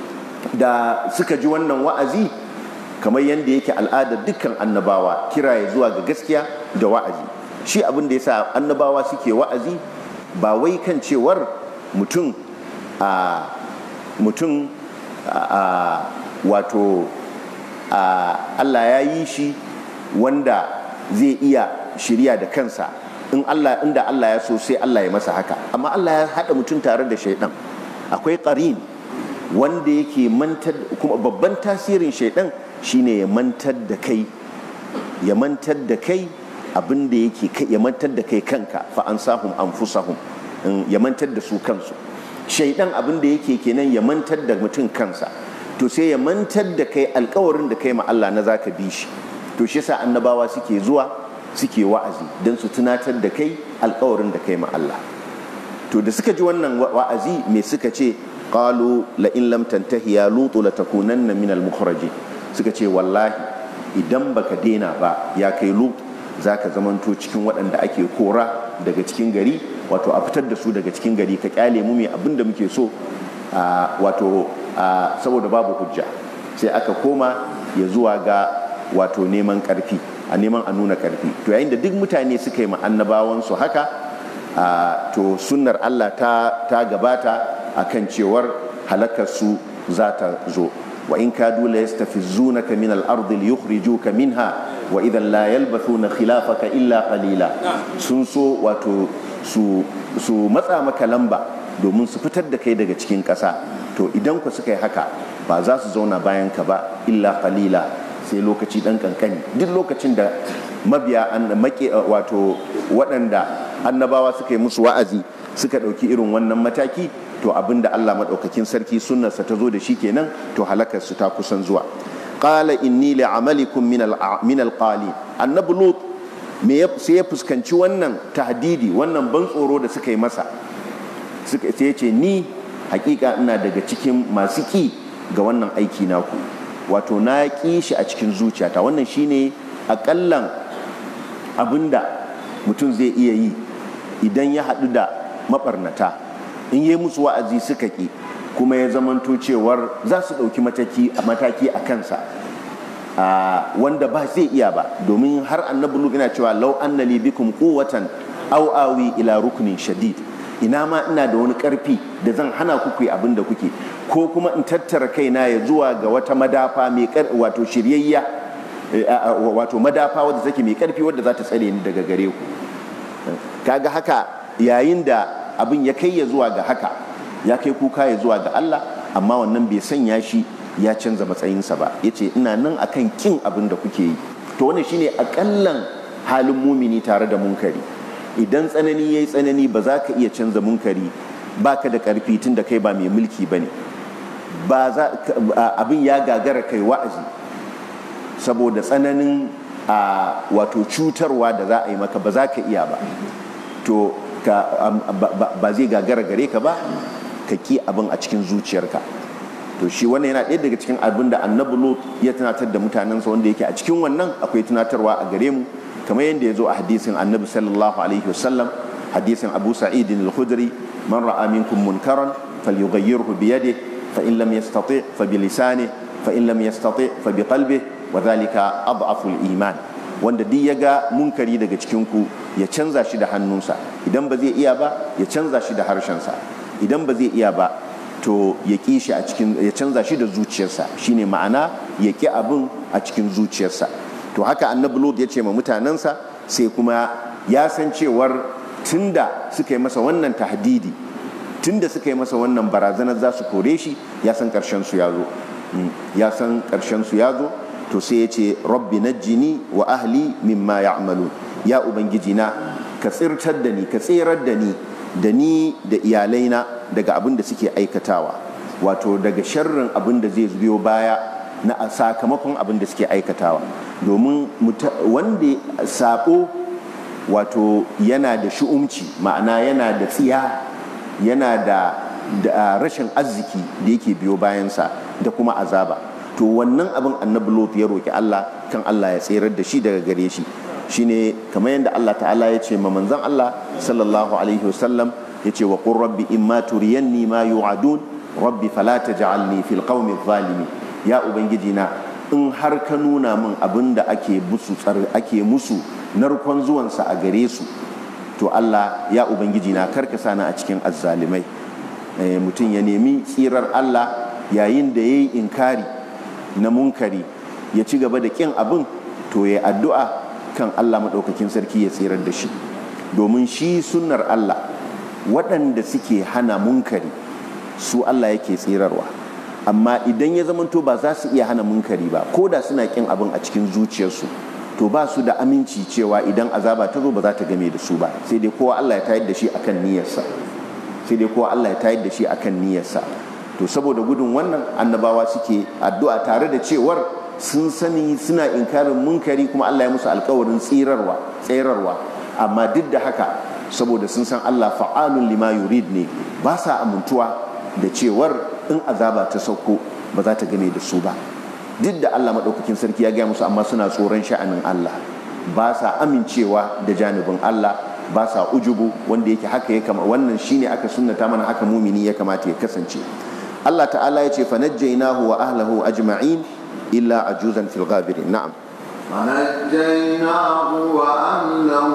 da suka ji wannan wa'azi kamar yadda yake al'adar dukkan annabawa kira ya zuwa ga gaskiya da wa'azi shi abin da yasa annabawa suke wa'azi ba wai kan cewar mutum a mutum a wato Allah ya yi shi wanda zai iya shirya da kansa in Allah inda Allah ya so sai Allah ya masa haka amma Allah ya haɗa mutum tare da shaidan akwai ƙarin wanda yake mantar kuma babban tasirin shaidan shine ya mantar da kai ya mantar da kai abin da yake ya mantar da kai kanka fa ansahum anfusahum ya mantar da su kansu shaidan abin da yake kenan ya mantar da mutum kansa to sai ya mantar da kai alkawarin da kai ma Allah na zaka bi shi to shi yasa annabawa suke zuwa suke wa'azi don su tunatar da kai alkawarin da kai ma Allah to da suka ji wannan wa'azi me suka ce qalu la in lam tantahi ya lutu la takunanna min al suka ce wallahi idan baka dena ba ya kai lut zaka zamanto cikin waɗanda ake kora daga cikin gari wato a fitar da su daga cikin gari ka kyale mu mai abin da muke so wato saboda babu hujja sai aka koma ya zuwa ga wato neman karfi a neman a nuna karfi to yayin da duk mutane suka yi ma annabawansu haka to sunnar Allah ta, ta gabata akan cewar halakarsu za ta zo wa in kadu la yastafizunaka min al-ard liyukhrijuka minha wa idan la yalbathuna khilafaka illa qalila sun so wato su su matsa maka lamba domin su fitar da kai daga cikin ƙasa to idan ku suka yi haka ba za su zauna bayan ka ba illa qalila sai lokaci dan kankani duk lokacin da mabiya an make wato waɗanda annabawa suka yi musu wa'azi suka ɗauki irin wannan mataki to abinda Allah maɗaukakin sarki sunnarsa ta zo da shi kenan to halakar su ta kusan zuwa qala inni li'amalikum min al-qali annabi lut me sai ya fuskanci wannan tahdidi wannan ban tsoro da suka yi masa suka sai ya ce ni hakika ina daga cikin masu ki ga wannan aiki naku wato na ƙi shi a cikin zuciyata wannan shine akallan abinda mutum zai iya yi idan ya haɗu da maɓarnata in yi musu wa'azi suka ƙi kuma ya zamanto cewar za su ɗauki mataki a kansa wanda ba zai iya ba domin har annabi lut ina cewa lau annali bikum quwwatan aw awi ila ruknin shadid ina ma ina da wani karfi da zan hana ku ku abin da kuke ko kuma in tattara kaina ya zuwa ga wata madafa mai wato shiryayya wato madafa wadda take mai karfi wadda za ta tsare ni daga gare ku kaga haka yayin da abin ya kai ya zuwa ga haka ya kai kuka ya zuwa ga Allah amma wannan bai sanya shi ya canza matsayinsa ba yace ina nan akan kin abin da kuke yi to wannan shine akallan halin mumini tare da munkari idan tsanani yayi tsanani ba za ka iya canza munkari baka da karfi tun da kai ba mai mulki bane ba za abin ya gagara kai wa'azi saboda tsananin a wato cutarwa da za a yi maka ba za ka iya ba to ba zai gagara gare ka ba ka ki abin a cikin zuciyarka to shi wannan yana ɗaya daga cikin abin da annabi lot ya tunatar da mutanensa wanda yake a cikin wannan akwai tunatarwa a gare mu kamar yadda ya zo a hadisin annabi sallallahu alaihi wasallam hadisin abu sa'id al-khudri man ra'a minkum munkaran falyughayyirhu bi yadihi fa in lam yastati fa bi lisanihi fa in lam yastati fa bi qalbihi wa dhalika adhafu al-iman wanda duk ya ga munkari daga cikin ku ya canza shi da hannunsa idan ba zai iya ba ya canza shi da harshensa idan ba zai iya ba to ya ƙi shi a cikin ya canza shi da zuciyarsa shine ma'ana ya ƙi abin a cikin zuciyarsa to haka annabi lut ya ce ma mutanensa sai kuma ya san cewar tunda suka yi masa wannan tahdidi tunda suka yi masa wannan barazanar za su kore shi ya san ƙarshen su ya zo ya san ƙarshen su ya zo to sai ya ce rabbi najjini wa ahli mimma ya'malu ya ubangiji na ka tsirtar da ni ka tserar da ni da ni da iyalaina daga abin da suke aikatawa wato daga sharrin abin da zai biyo baya na sakamakon abin da suke aikatawa domin wanda sabo wato yana da shu'umci ma'ana yana da tsiya yana da rashin arziki da yake biyo bayansa da kuma azaba to wannan abin annabi lot ya roki Allah kan Allah ya tserar da shi daga gare shi shine kamar yadda Allah ta'ala ya ce ma manzon Allah sallallahu alaihi wasallam ya ce wa qur rabbi imma turiyanni ma yu'adun rabbi fala taj'alni fil qaumi zalimi ya ubangiji na in har ka nuna min abin da ake musu ake musu narkon zuwansa a gare su to Allah ya ubangiji na karka sani a cikin azzalimai mutum ya nemi tsirar Allah yayin da yayi inkari na munkari ya ci gaba da kin abin to ya addu'a kan Allah maɗaukakin sarki ya tsirar da shi domin shi sunnar Allah waɗanda suke hana munkari su Allah yake tsirarwa amma idan ya zamanto ba za su iya hana munkari ba ko da suna kin abin a cikin zuciyarsu to ba su da aminci cewa idan azaba ta zo ba za ta game da su ba sai dai kowa Allah ya tayar da shi akan niyyarsa sai dai kowa Allah ya tayar da shi akan niyyarsa to saboda gudun wannan annabawa suke addu'a tare da cewar sun sani suna inkarin munkari kuma Allah ya musu alkawarin tsirarwa tsirarwa amma duk da haka saboda sun san Allah fa'alun lima yurid ne ba sa amintuwa da cewar in azaba ta sauko ba za ta game da su ba duk da Allah maɗaukakin sarki ya gaya musu amma suna tsoron sha'anin Allah ba sa amincewa da janibin Allah ba sa ujubu wanda yake haka ya kama wannan shine aka sunnata mana haka mumini ya kamata ya kasance Allah ta'ala ya ce fanajjaynahu wa ahlahu ajma'in illa ajuzan fil ghabirin na'am
فنجيناه وأهله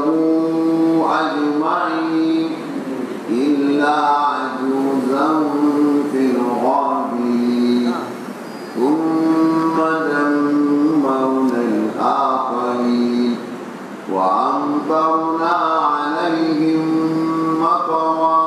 أجمعين إلا عجوزا في الغابرين ثم دمرنا الآخرين وأمطرنا عليهم مطرا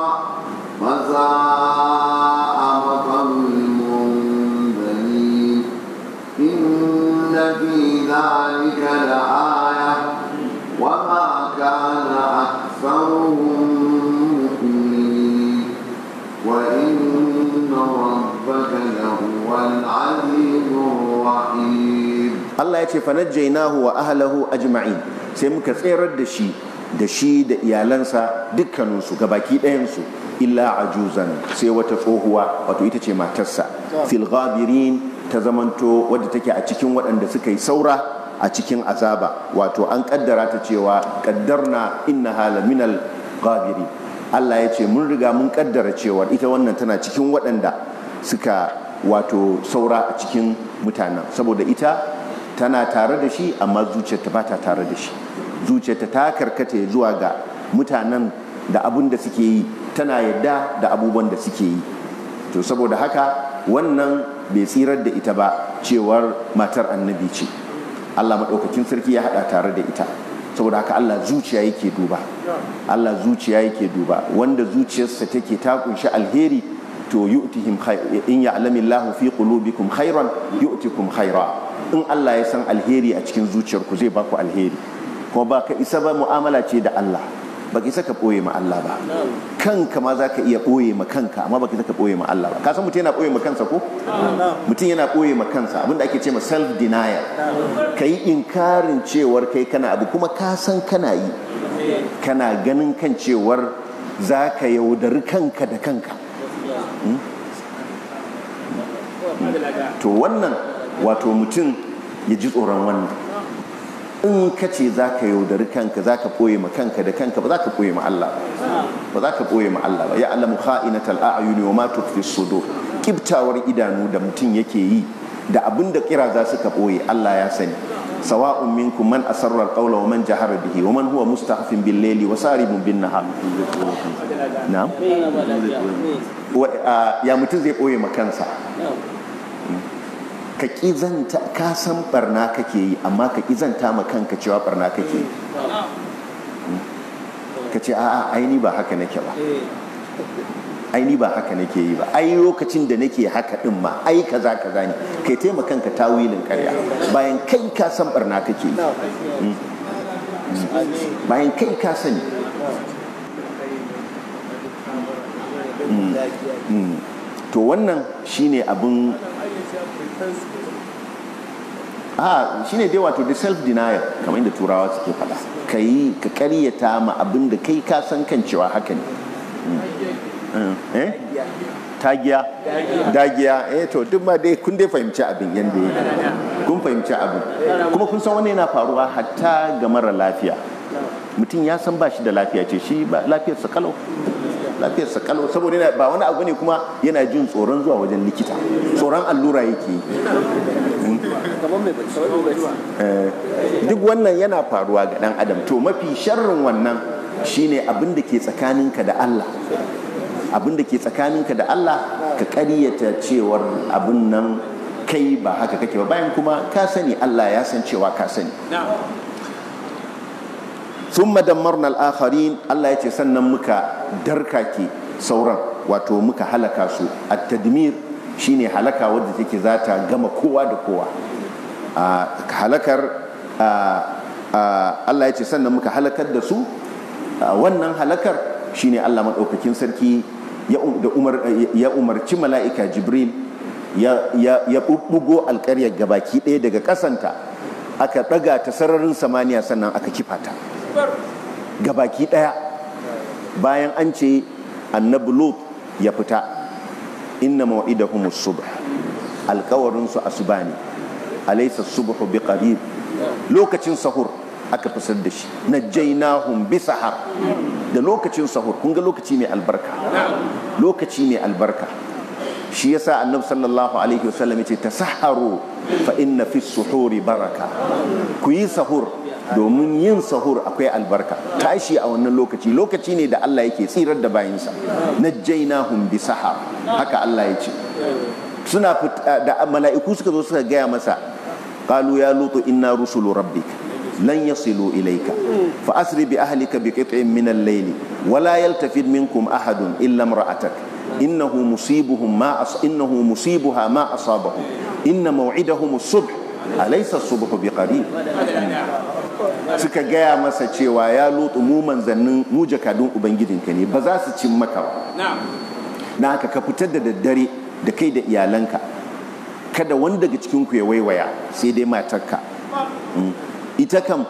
فساء مطر المنذرين إن في ذلك لآية وما كان أكثرهم مؤمنين وإن ربك لهو العزيز الرحيم
Allah ya ce fanajjaynahu wa ahlahu ajma'in sai muka tserar da shi da shi da iyalansa dukkaninsu gabaki ɗayansu illa ajuzan sai wata tsohuwa wato ita ce matarsa fil ghabirin ta zamanto wadda take a cikin waɗanda suka yi saura a cikin azaba wato an kaddara ta cewa kaddarna innaha laminal ghabiri Allah ya ce mun riga mun kaddara cewa ita wannan tana cikin waɗanda suka wato saura a cikin mutanen saboda ita tana tare da shi amma zuciyarta ba ta tare da shi zuciyarta ta karkata zuwa ga mutanen da abun da suke yi tana yadda da abubuwan da suke yi to saboda haka wannan bai tsirar da ita ba cewar matar annabi ce Allah maɗaukakin sarki ya haɗa tare da ita saboda haka Allah zuciya yake duba Allah zuciya yake duba wanda zuciyarsa take ta kunshi alheri to yu'tihim in ya'lamillahu fi qulubikum khairan yu'tikum khaira in Allah ya san alheri a cikin zuciyarku zai baku alheri kuma ba ka isa ba mu'amala ce da Allah ba ka isa ka ɓoye ma Allah ba kanka ma za ka iya ɓoye ma kanka amma ba ka isa ka ɓoye ma Allah ba ka san mutum yana ɓoye ma kansa ko mutum yana ɓoye ma kansa abinda ake ce ma self denial ka yi inkarin cewar kai kana abu kuma ka san kana yi kana ganin kan cewar za ka yaudari kanka da kanka to wannan wato mutum ya ji tsoron wannan in ka ce za ka yaudari kanka za ka ɓoye ma kanka da kanka ba za ka ɓoye ma Allah ba za ka ɓoye ma Allah ba ya alamu kha'inatal a'yuni wa ma tukfi sudur kibtawar idanu da mutum yake yi da abin da kira za su ka ɓoye Allah ya sani sawa'un minkum man asarra al-qawla wa man jahara bihi wa man huwa mustahfin bil layli wa saribun bin nahar na'am ya mutum zai ɓoye ma kansa ka ƙizanta ka san barna kake yi amma ka ƙizanta ma kanka cewa barna kake yi ka ce a'a aini ba haka nake ba aini ba haka nake yi ba ai lokacin da nake haka din ma ai kaza kaza ne kai taimaka kanka tawilin karya bayan kai ka san barna kake yi bayan kai ka sani to wannan shine abin a shine dai wato da self denial kamar inda turawa suke faɗa ka yi ka karyata ma abin da kai ka san kan cewa haka ne eh tagiya dagiya eh to duk ma dai kun dai fahimci abin yanda yake kun fahimci abin kuma kun san wannan yana faruwa hatta ga mara lafiya mutum ya san ba shi da lafiya ce shi ba lafiyarsa kalau lafiyarsa kalau saboda yana ba wani abu ne kuma yana jin tsoron zuwa wajen likita tsoron allura yake duk wannan yana faruwa ga dan adam to mafi sharrin wannan shine abin da ke tsakaninka da Allah abin da ke tsakaninka da Allah ka ƙaryata cewar abin nan kai ba haka kake ba bayan kuma ka sani Allah ya san cewa ka sani sun dammarna al'akharin Allah ya ce sannan muka darkake sauran wato muka halaka su a tadmir shine halaka wadda take za ta gama kowa da kowa halakar Allah ya ce sannan muka halakar da su wannan halakar shine Allah maɗaukakin sarki ya umarci mala'ika jibril ya ɓuɓɓugo alƙaryar gabaki ɗaya daga ƙasanta aka ɗaga ta sararin samaniya sannan aka kifa ta gabaki ɗaya bayan an ce annabi lut ya fita inna maw'idahumus subh alƙawarin su asuba ne alaysa subhu biqarib lokacin sahur aka fisar da shi najjaynahum bisahar da lokacin sahur kun ga lokaci mai albarka lokaci mai albarka shi yasa annabi sallallahu alaihi wasallam yace tasahharu fa inna fi suhuri baraka ku yi sahur domin yin sahur akwai albarka tashi a wannan lokaci lokaci ne da Allah yake tsirar da bayinsa najjaynahum bi sahar haka Allah ya ce suna da mala'iku suka zo suka gaya masa qalu ya lutu inna rusulu rabbik lan yasilu ilayka fa asri bi ahlika bi qit'in min al-layl wa la yaltafid minkum ahadun illa imra'atak innahu musibuhum ma as innahu musibuha ma asabahum inna maw'idahum as-subh alaysa as-subhu biqarib suka gaya masa cewa ya lutu mu manzannin mu jakadun ubangijinka ne ba za su cin maka ba na haka ka fitar da daddare da kai da iyalanka kada wani daga cikinku ya waiwaya sai dai matarka ita kam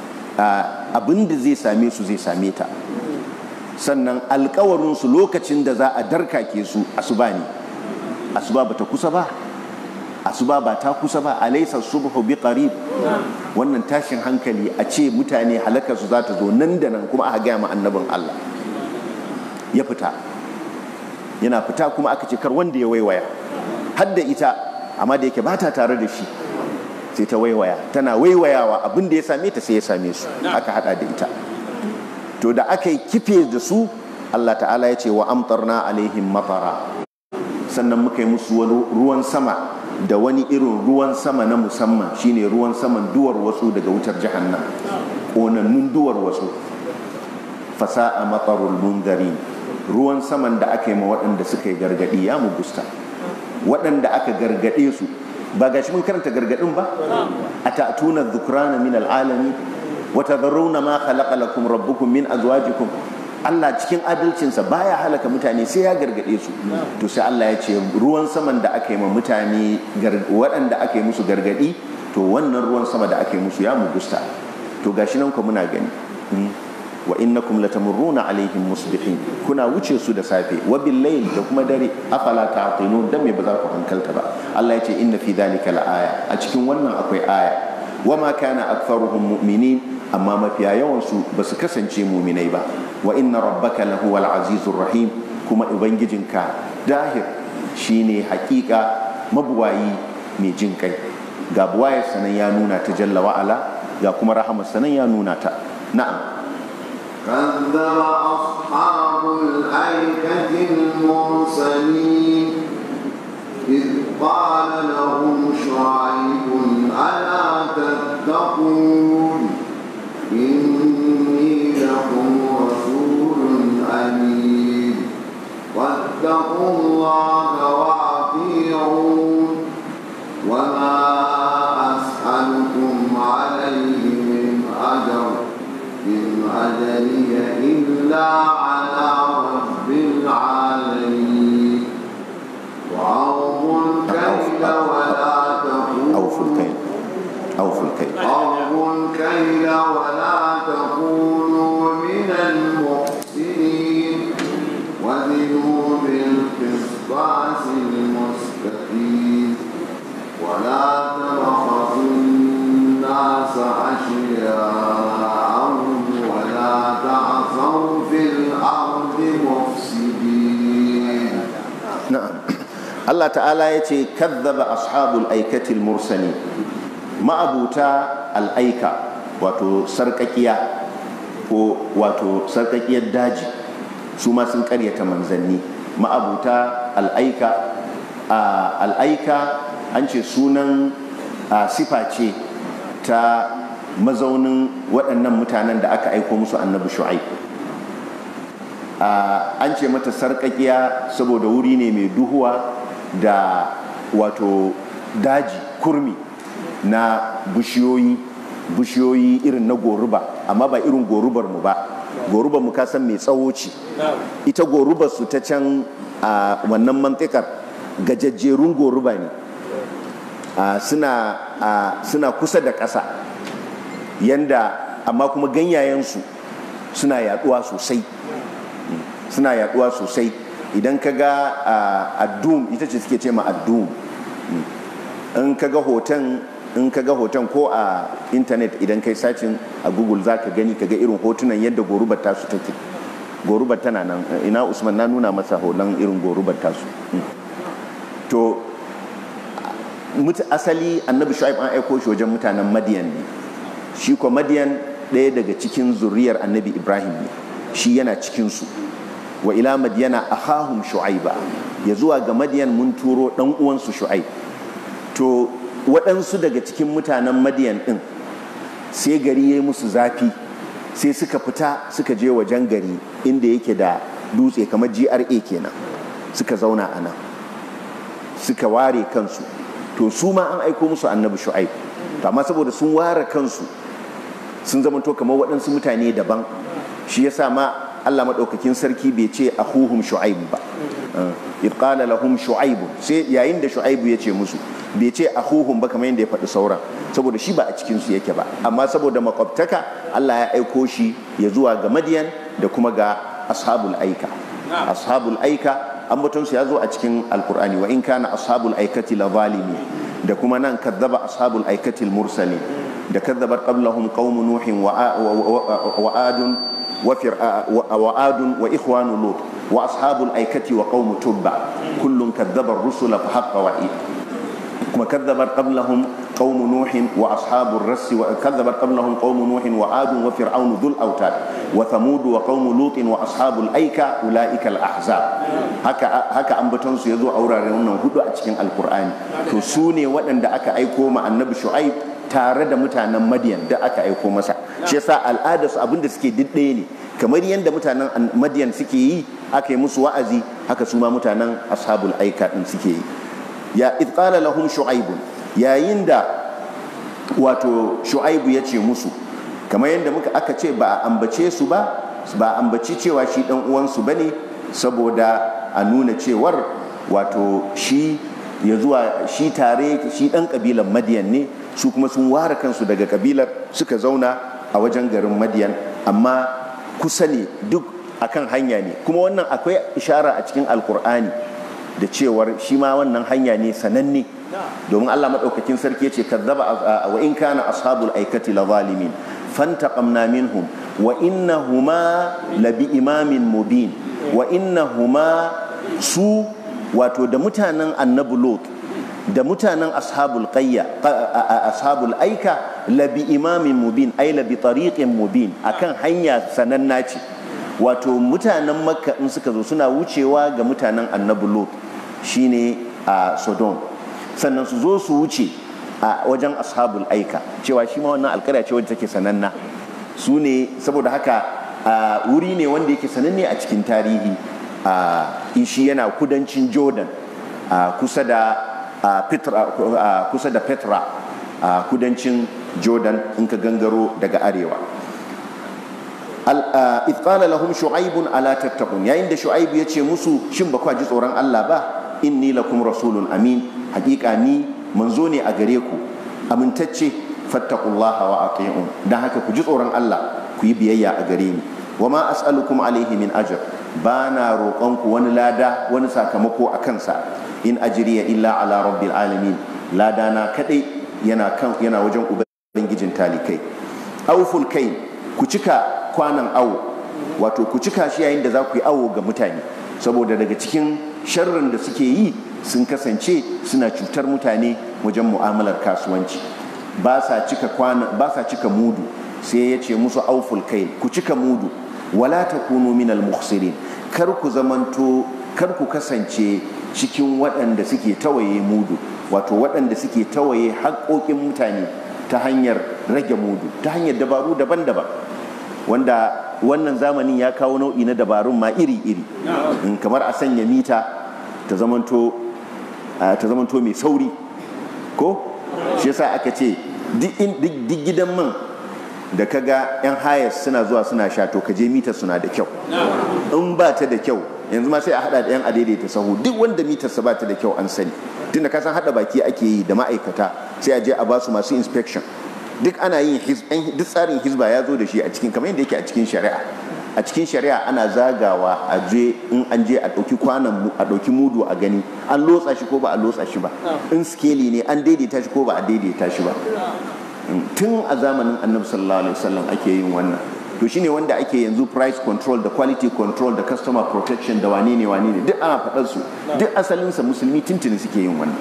abin da zai same su zai same ta sannan alkawarinsu lokacin da za a darkake su asuba ne asuba ba ta kusa ba asuba ba ta kusa ba alaisa subhu bi qarib wannan tashin hankali a ce mutane halakar su za ta zo nan da nan kuma aka gaya ma annabin Allah ya fita yana fita kuma aka ce kar wanda ya waiwaya har da ita amma da yake ba ta tare da shi sai ta waiwaya tana waiwayawa abin da ya same ta sai ya same su aka hada da ita to da aka yi kife da su Allah ta'ala ya ce wa amtarna alaihim matara sannan muka yi musu wani ruwan sama da wani irin ruwan sama na musamman shine ruwan saman duwar wasu daga wutar jahannam ƙonannun duwar wasu fasa'a matarul munzari ruwan saman da aka yi ma waɗanda suka yi gargaɗi ya mugusta waɗanda aka gargaɗe su ba gashi mun karanta gargaɗin ba a ta'tuna dhukrana min al'alami wa tadharruna ma khalaqa lakum rabbukum min azwajikum Allah cikin adalcinsa baya halaka mutane sai ya gargaɗe su to sai Allah ya ce ruwan saman da aka yi ma mutane waɗanda aka yi musu gargaɗi to wannan ruwan sama da aka yi musu ya mugusta to gashi nan ku muna gani wa innakum latamurruna alaihim musbihin kuna wuce su da safe wa bil layl da kuma dare afala ta'qilun dan me ba za ku hankalta ba Allah ya ce inna fi dhalika aya a cikin wannan akwai aya wa ma kana aktharuhum mu'minin amma mafiya yawan su ba su kasance mu'minai ba wa inna rabbaka lahuwal azizur rahim kuma ubangijinka dahir shine hakika mabuwayi mai jin kai ga buwayar sanan ya nuna ta jalla wa'ala ga kuma rahamar sanan ya nuna ta na'am
كذب أصحاب الأيكة المرسلين إذ قال لهم شعيب ألا تتقون إني لكم رسول أمين واتقوا الله وأطيعون وما أسألكم عليه من أجر إن أجري إلا على رب العالمين وأوفوا الكيل ولا تكونوا
أوفوا الكيل أوفوا الكيل
أوفوا الكيل ولا تكونوا من المحسنين وزنوا بالقسطاس المستقيم ولا تبخسوا الناس أشياءهم ولا تعثوا في الأرض مفسدين
na'am Allah ta'ala ya ce kazzaba ashabul aikatil mursali ma'abuta al'aika wato sarkakiya ko wato sarkakiyar daji su ma sun karyata manzanni ma'abuta al'aika a al'aika an ce sunan a sifa ce ta mazaunin waɗannan mutanen da aka aiko musu annabi shu'aib an ce mata sarƙaƙiya saboda wuri ne mai duhuwa da wato daji kurmi na bishiyoyi bishiyoyi irin na goruba amma ba irin gorubar mu ba goruba mu ka san mai tsawo ce ita goruba su ta can a wannan mantikar gajajjerun goruba ne a, suna a, suna kusa da ƙasa yanda amma kuma ganyayensu suna yaduwa sosai suna yaduwa sosai idan ka ga addum ita ce suke ce ma addum in ka ga hoton in ka ga hoton ko a intanet idan kai sacin a google za ka gani ka ga irin hotunan yadda gorubar tasu take gorubar tana nan ina usman na nuna masa hoton irin gorubar tasu to mutu asali annabi shu'aib an aiko shi wajen mutanen madiyan ne shi ko madiyan ɗaya daga cikin zuriyar annabi ibrahim ne shi yana cikinsu wa ila madiyana ahahum shu'aiba ya zuwa ga madiyan mun turo ɗan uwansu shu'aib to waɗansu daga cikin mutanen madiyan ɗin sai gari ya yi musu zafi sai suka fita suka je wajen gari inda yake da dutse kamar gra kenan suka zauna a nan suka ware kansu to su ma an aiko musu annabi shu'aib to amma saboda sun ware kansu sun zamanto kamar waɗansu mutane daban shi yasa ma Allah maɗaukakin sarki bai ce ahuhum shu'aib ba idh qala lahum shu'aib sai yayin da shu'aib ya ce musu bai ce ahuhum ba kamar yadda ya faɗi sauran saboda shi ba a cikin su yake ba amma saboda makwabtaka Allah ya aiko shi ya zuwa ga Madiyan da kuma ga ashabul aika ashabul aika ambaton su ya zo a cikin alkur'ani wa in kana ashabul aikati la zalimi da kuma nan kadzaba ashabul aikati mursalin da kadzabat qablahum qaum nuhin wa adun وعاد وإخوان لوط وأصحاب الأيكة وقوم تبع كل كذب الرسل فحق وعيد كما كذبت قبلهم قوم نوح وأصحاب الرس وكذبت قبلهم قوم نوح وعاد وفرعون ذو الأوتاد وثمود وقوم لوط وأصحاب الأيكة أولئك الأحزاب هكا هكا أنبتون سيزو أورا ريونا هدو أتشكين القرآن تسوني وأن دا أكا أيكو مع النبي شعيب tare da mutanen madiyan da aka aiko masa shi yasa al'adar su abinda suke diddaye ne kamar yadda mutanen madiyan suke yi aka yi musu wa'azi haka su ma mutanen ashabul aika din suke yi ya id qala lahum shu'aibun yayin da wato shu'aibu ya ce musu kamar yadda muka aka ce ba a ambace su ba ba a ambaci cewa shi dan uwansu bane saboda a nuna cewar wato shi ya zuwa shi tare shi dan kabilan madiyan ne su kuma sun ware kansu daga kabilar suka zauna a wajen garin madiyan amma kusa ne duk akan hanya ne kuma wannan akwai ishara a cikin alkur'ani da cewar shi ma wannan hanya ne sananne domin allah maɗaukakin sarki ce kazzaba wa in kana ashabul aikati la zalimin fantaqamna minhum wa innahuma labi imamin mubin wa innahuma su wato da mutanen annabi lot da mutanen ashabul qayya ashabul aika labi imamin mubin ay labi tariqin mubin akan hanya sananna ce wato mutanen makka in suka zo suna wucewa ga mutanen annabi lot shine a sodom sannan su zo su wuce a wajen ashabul aika cewa shi ma wannan alkarya ce wadda take sananna su ne saboda haka wuri ne wanda yake sananne a cikin tarihi shi yana kudancin jordan kusa da kusa da petra a kudancin jordan in ka gangaro daga arewa ifqala lahum shu'aibun ala tattaqun yayin da shu'aibu ya ce musu shin ba ji tsoron Allah ba inni lakum rasulun amin hakika ni manzo ne a gare ku amintacce fattaqullaha wa ati'un dan haka ku ji tsoron Allah ku yi biyayya a gare ni wa ma as'alukum alaihi min ajr ba na roƙon ku wani lada wani sakamako a kansa in ajriya illa ala rabbil alamin lada na kadai yana kan yana wajen ubangijin talikai awful kai ku cika kwanan awo wato ku cika shi yayin da za ku yi awo ga mutane saboda daga cikin sharrin da suke yi sun kasance suna cutar mutane wajen mu'amalar kasuwanci ba sa cika kwana ba sa cika mudu sai ya ce musu auful kai ku cika mudu wala takunu minal mukhsirin kar ku zamanto kar ku kasance cikin waɗanda suke tawaye mudu wato waɗanda suke tawaye haƙoƙin mutane ta hanyar rage mudu ta hanyar dabaru daban-daban wanda wannan zamanin ya kawo nau'i na dabarun ma iri-iri kamar a sanya mita ta zamanto mai sauri ko shi yasa aka ce duk gidan man da kaga yan hayas suna zuwa suna sha to ka je mitar suna da kyau in ba ta da kyau yanzu ma sai a hada da yan adaidaita sahu duk wanda mitarsa ba ta da kyau an sani tunda ka san hada baki ake yi da ma'aikata sai a je a basu masu inspection duk ana yin duk tsarin hizba ya zo da shi a cikin kamar yadda yake a cikin shari'a a cikin shari'a ana zagawa a je in an je a ɗauki kwanan a ɗauki mudu a gani an lotsa shi ko ba a lotsa shi ba in skeli ne an daidaita shi ko ba a daidaita shi ba tun a zamanin annabi sallallahu alaihi wasallam ake yin wannan to shine wanda ake yanzu price control da quality control da customer protection da wane ne wane ne duk ana faɗar su duk asalinsa musulmi tuntuni suke yin wannan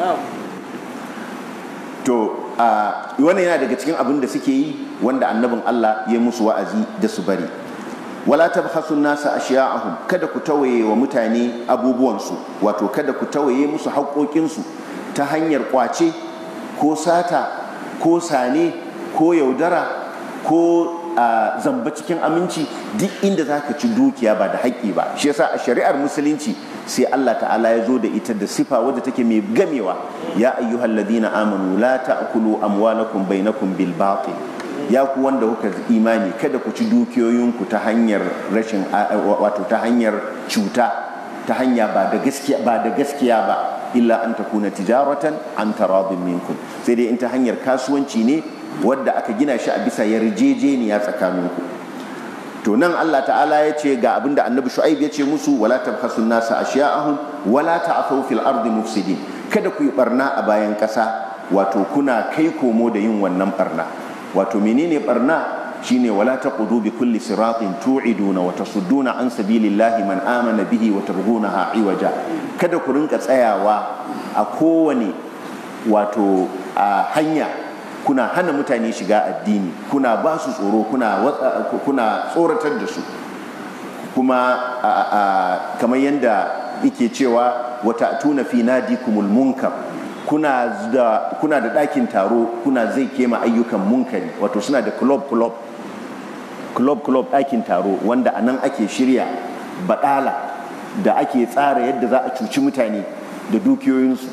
to wannan yana daga cikin abin da suke yi wanda annabin Allah ya musu wa'azi da su bari wala tabhasu nasa ashiya'ahum kada ku tawaye wa mutane abubuwansu wato kada ku tawaye musu haƙoƙinsu ta hanyar ƙwace ko sata ko sane ko yaudara ko a zamba cikin aminci duk inda za ka ci dukiya ba da haƙƙi ba shi yasa a shari'ar musulunci sai Allah ta'ala ya zo da ita da sifa wadda take mai gamewa ya ayyuhal ladina amanu la ta'kulu amwalakum bainakum bil batil ya ku wanda kuka imani kada ku ci dukiyoyinku ta hanyar rashin wato ta hanyar cuta ta hanya ba da gaskiya ba da gaskiya ba illa an takuna tijaratan an taradin minkum sai dai in ta hanyar kasuwanci ne wadda aka gina shi a bisa yarjejeniya tsakaninku to nan Allah ta'ala ya ce ga abin da annabi shu'aib ya ce musu wala tabhasu nasa ashiya'ahum wala ta'thaw fil ardi mufsidin kada ku yi barna a bayan ƙasa wato kuna kai komo da yin wannan barna wato menene barna shine wala taqudu bi kulli siratin tu'iduna wa tasudduna an sabilillahi man amana bihi wa targhunaha iwaja kada ku rinka tsayawa a kowane wato a hanya kuna hana mutane shiga addini kuna ba su tsoro kuna kuna tsoratar da su kuma kamar yadda yake cewa wata tuna fi nadikumul munkar kuna da kuna da ɗakin taro kuna zai kema ayyukan munkari wato suna da club club club club ɗakin taro wanda a nan ake shirya baɗala da ake tsara yadda za a cuci mutane da dukiyoyinsu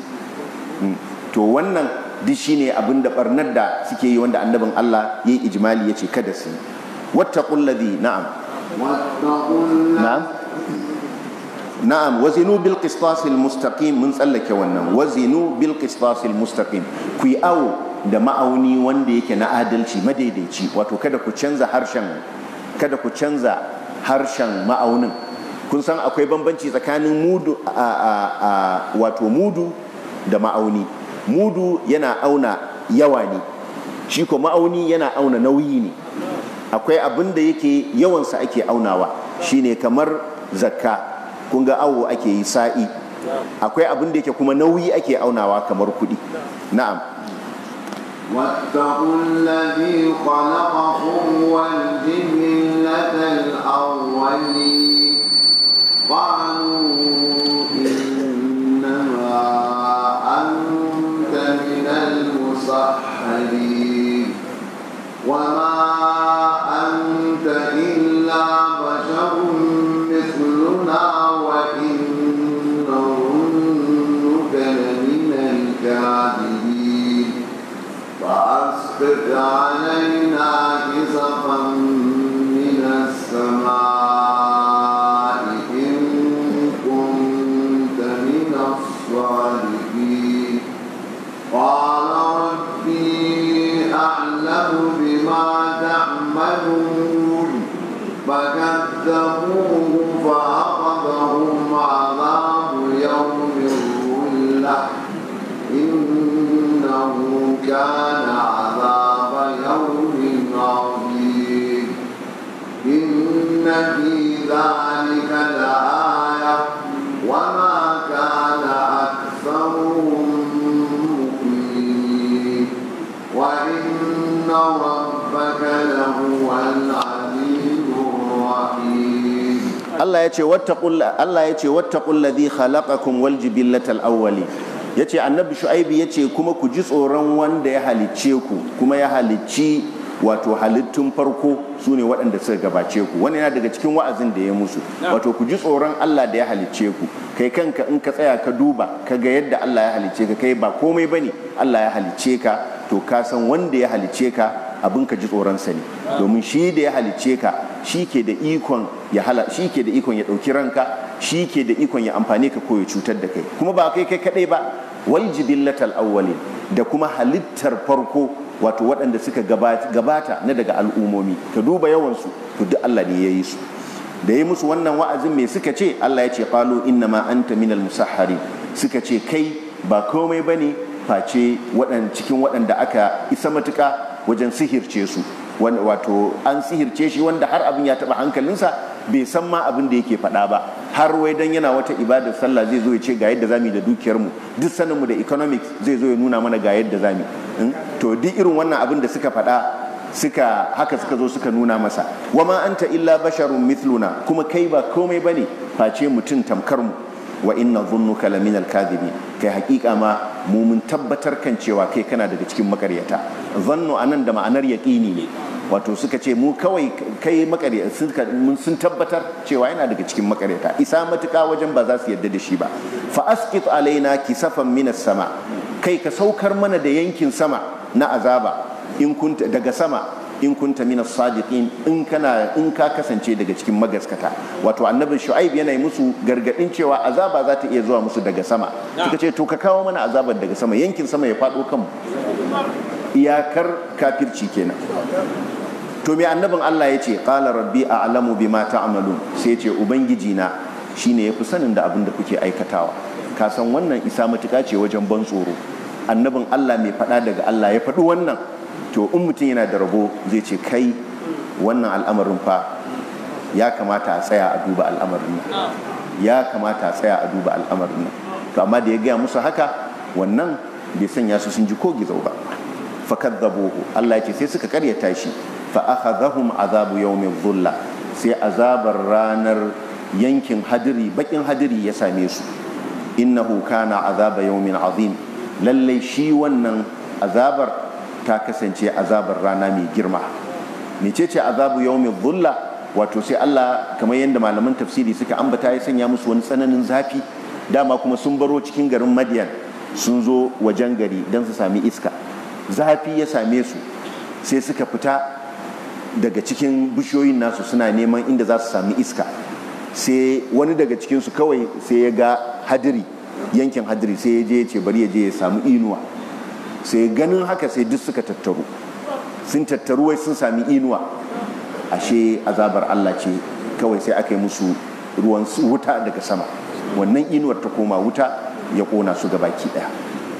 to wannan duk shine abin da barnar da suke yi wanda annabin Allah ya yi ijimali ya ce kada su wattaqul ladhi na'am na'am na'am wazinu bil qistasil mustaqim mun tsallake wannan wazinu bil qistasil mustaqim ku yi awo da ma'auni wanda yake na adalci madaidaici wato kada ku canza harshen kada ku canza harshen ma'aunin kun san akwai bambanci tsakanin mudu a wato mudu da ma'auni mudu yana auna yawa ne shi ko ma'auni yana auna nauyi ne akwai abin da yake yawansa ake aunawa shine kamar zakka kun ga awo ake yi sa'i akwai abin da yake kuma nauyi ake aunawa kamar kuɗi na'am
واتقوا الذي خلقكم والجبلة الأولين قالوا إنما أنت من المسحرين وما أنت إلا بشر مثلنا وإن نظنك لمن الكاذبين فأسقط علينا كسفا من السماء إن كنت من الصالحين قال ربي أعلم بما تعملون فكذبوه فأخذهم عذاب يوم الظلة إنه كان عذاب يوم عظيم إن في ذلك لآية وما كان أكثرهم مؤمنين وإن ربك لهو العزيز الرحيم
Allah ya ce wattaqul Allah ya ce wattaqul ladhi khalaqakum wal jibillatal awwali yace annabi shu'aibi yace kuma ku ji tsoron wanda ya halicce ku kuma ya halicci wato halittun farko su ne waɗanda suka gabace ku wani yana daga cikin wa'azin da ya musu wato ku ji tsoron Allah da ya halicce ku kai kanka in ka tsaya ka duba ka ga yadda Allah ya halicce ka kai ba komai bane Allah ya halicce ka to ka san wanda ya halicce ka abin ka ji tsoronsa ne domin shi da ya halicce ka shi ke da ikon ya hala shi ke da ikon ya ɗauki ranka shi ke da ikon ya amfane ka ko ya cutar da kai kuma ba kai kai kaɗai ba wal jibillatal awwalin da kuma halittar farko wato waɗanda suka gabata na daga al'umomi ka duba yawansu to duk Allah ne ya yi su da yi musu wannan wa'azin mai suka ce Allah ya ce qalu inna ma anta minal musahhari suka ce kai ba komai bane face waɗan cikin waɗanda aka isa matuka wajen sihirce su wato an sihirce shi wanda har abin ya taɓa hankalinsa bai san ma abin da yake faɗa ba har wai dan yana wata ibadar sallah zai zo ya ce ga yadda zamu da dukiyar mu duk sanin mu da economics zai zo ya nuna mana ga yadda zamu to duk irin wannan abin da suka faɗa suka haka suka zo suka nuna masa wama anta illa basharun mithluna kuma kai ba komai bane face mutum tamkar mu wa inna dhunnuka laminal kadhibin kai hakika ma mu mun tabbatar kan cewa kai kana daga cikin makaryata zannu anan da ma'anar yaqini ne wato suka ce mu kawai kai makarya sun tabbatar cewa yana daga cikin makaryata isa matuka wajen ba za su yadda da shi ba fa asqit alaina kisafan minas sama kai ka saukar mana da yankin sama na azaba in kunta daga sama in kunta minas sadiqin in kana in ka kasance daga cikin magaskata wato annabi shu'aib yana musu gargadin cewa azaba za ta iya zuwa musu daga sama suka ce to ka kawo mana azabar daga sama yankin sama ya faɗo kanmu iyakar kafirci kenan to me annabin Allah ya ce qala rabbi a'lamu bima ta'malun sai ce ubangiji na shine yafi sanin da abin da kuke aikatawa ka san wannan isa matuƙa ce wajen ban tsoro annabin Allah mai faɗa daga Allah ya faɗi wannan to in mutum yana da rabo zai ce kai wannan al'amarin fa ya kamata a tsaya a duba al'amarin nan ya kamata a tsaya a duba al'amarin nan to amma da ya gaya musu haka wannan bai sanya su sun ji ko gizo ba fakadzabuhu Allah ya ce sai suka karyata shi fa akhadhahum azabu yawmin dhulla sai azabar ranar yankin hadiri bakin hadiri ya same su innahu kana azaba yawmin azim lallai shi wannan azabar ta kasance azabar rana mai girma mecece azabu yawmin dhulla wato sai Allah kamar yadda malaman tafsiri suka ambata ya sanya musu wani tsananin zafi dama kuma sun baro cikin garin Madian sun zo wajen gari don su sami iska zafi ya same su sai suka fita daga cikin bishiyoyin nasu suna neman inda za su sami iska sai wani daga cikinsu kawai sai ya ga hadiri yankin hadiri sai ya je ya ce bari ya je ya samu inuwa sai ganin haka sai duk suka tattaru sun tattaru wai sun sami inuwa ashe azabar Allah ce kawai sai aka yi musu ruwan wuta daga sama wannan inuwar ta koma wuta ya kona su gabaki daya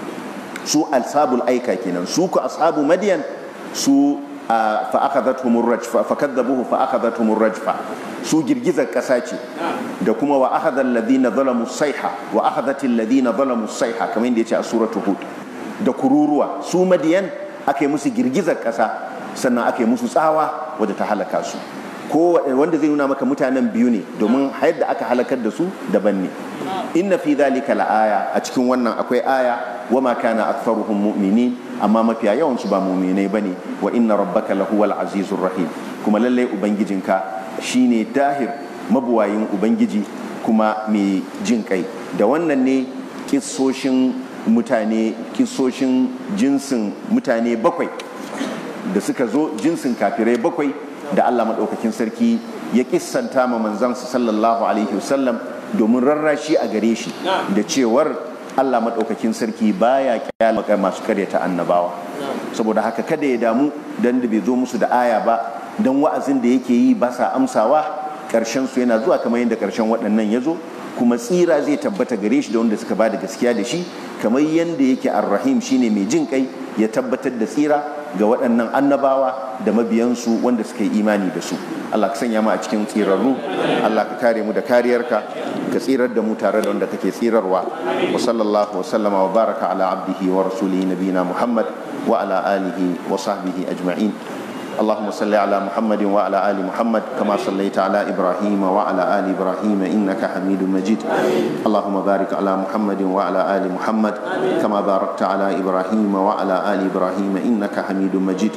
su alsabul aika kenan su ku ashabu madiyan su fa akhadhatuhum rajfa fa kadzabuhu fa akhadhatuhum rajfa su girgizar kasa ce da kuma wa akhadha alladhina zalamu sayha wa akhadhat alladhina zalamu sayha kamar yadda yace a suratul hud da kururuwa su madiyan aka yi musu girgizar kasa sannan aka yi musu tsawa wadda ta halaka su ko wanda zai nuna maka mutanen biyu ne domin yadda aka halakar da su daban ne inna fi dhalika la'aya a cikin wannan akwai aya wama kana aktharuhum mu'minin amma mafiya yawan su ba mu'minai bane wa inna rabbaka lahuwal azizur rahim kuma lallai ubangijinka shine dahir mabuwayin ubangiji kuma mai jin kai da wannan ne kissoshin mutane kissoshin jinsin mutane bakwai da suka zo jinsin kafirai bakwai da Allah maɗaukakin sarki ya kissanta ma manzansa sallallahu alaihi wasallam domin rarrashi a gare shi da cewar Allah maɗaukakin sarki baya kyala masu karyata annabawa saboda haka kada ya damu dan da bai zo musu da aya ba dan wa'azin da yake yi ba sa amsawa ƙarshen su yana zuwa kamar yadda ƙarshen waɗannan ya zo kuma tsira zai tabbata gare shi da wanda suka ba da gaskiya da shi kamar yadda yake arrahim shine mai jin kai ya tabbatar da tsira ga waɗannan annabawa da mabiyansu wanda suka yi imani da su Allah ka sanya mu a cikin tsirarru Allah ka kare mu da kariyarka ka tsirar da mu tare da wanda kake tsirarwa wa sallallahu wa sallama wa baraka ala abdihi wa rasulihi nabiyina Muhammad wa ala alihi wa sahbihi ajma'in اللهم صل على محمد وعلى آل محمد كما صليت على إبراهيم وعلى آل إبراهيم إنك حميد مجيد اللهم بارك على محمد وعلى آل محمد كما باركت على إبراهيم وعلى آل إبراهيم إنك حميد مجيد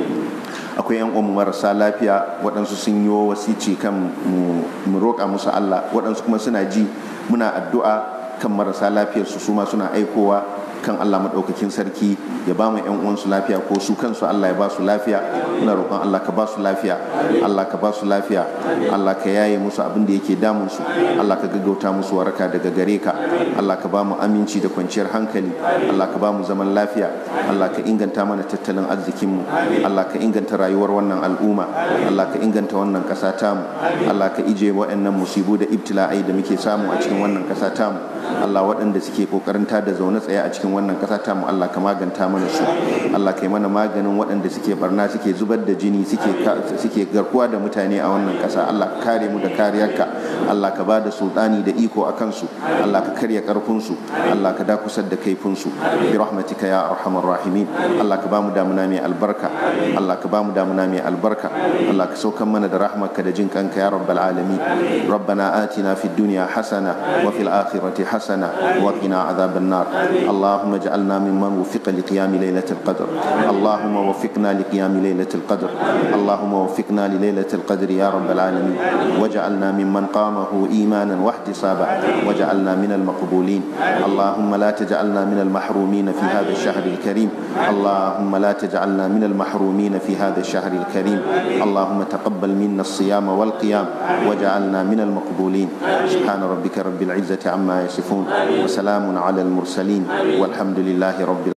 akwai yan uwan marasa lafiya waɗansu sun yi wasici kan mu roƙa musu Allah waɗansu kuma suna ji muna addu'a kan marasa lafiyar su suma suna aikowa kan Allah maɗaukakin sarki ya ba mu ƴan uwansu lafiya ko su kansu Allah ya ba su lafiya muna roƙon Allah ka ba su lafiya Allah ka ba su lafiya Allah ka yaye musu abin da yake damun su Allah ka gaggauta musu waraka daga gare ka Allah ka ba mu aminci da kwanciyar hankali Allah ka ba mu zaman lafiya Allah ka inganta mana tattalin arzikinmu Allah ka inganta rayuwar wannan al'umma Allah ka inganta wannan ƙasa tamu Allah ka ije waɗannan musibu da ibtila'ai da muke samu a cikin wannan ƙasa tamu Allah waɗanda suke ƙoƙarin da zaune tsaye a cikin wannan ƙasa tamu Allah ka maganta mana su Allah ka yi mana maganin waɗanda suke barna suke zubar da jini suke garkuwa da mutane a wannan ƙasa Allah ka kare mu da kariyarka Allah ka ba da sultani da iko a kansu Allah ka karya ƙarfinsu Allah ka dakusar da kaifinsu bi rahmatika ya arhamar rahimin Allah ka ba mu damuna mai albarka Allah ka ba mu damuna mai albarka Allah ka saukan mana da rahmarka da jin kanka ya rabbal alamin ربنا آتنا في الدنيا حسنة وفي الآخرة حسنة وقنا عذاب النار اللهم اجعلنا ممن وفق لقيام ليلة القدر اللهم وفقنا لقيام ليلة القدر اللهم وفقنا لليلة القدر يا رب العالمين واجعلنا ممن قامه إيمانا واحتسابا واجعلنا من المقبولين اللهم لا تجعلنا من المحرومين في هذا الشهر الكريم اللهم لا تجعلنا من المحرومين في هذا الشهر الكريم اللهم تقبل منا الصيام والقيام واجعلنا من المقبولين سبحان ربك رب العزة عما يصفون وسلام على المرسلين والحمد لله رب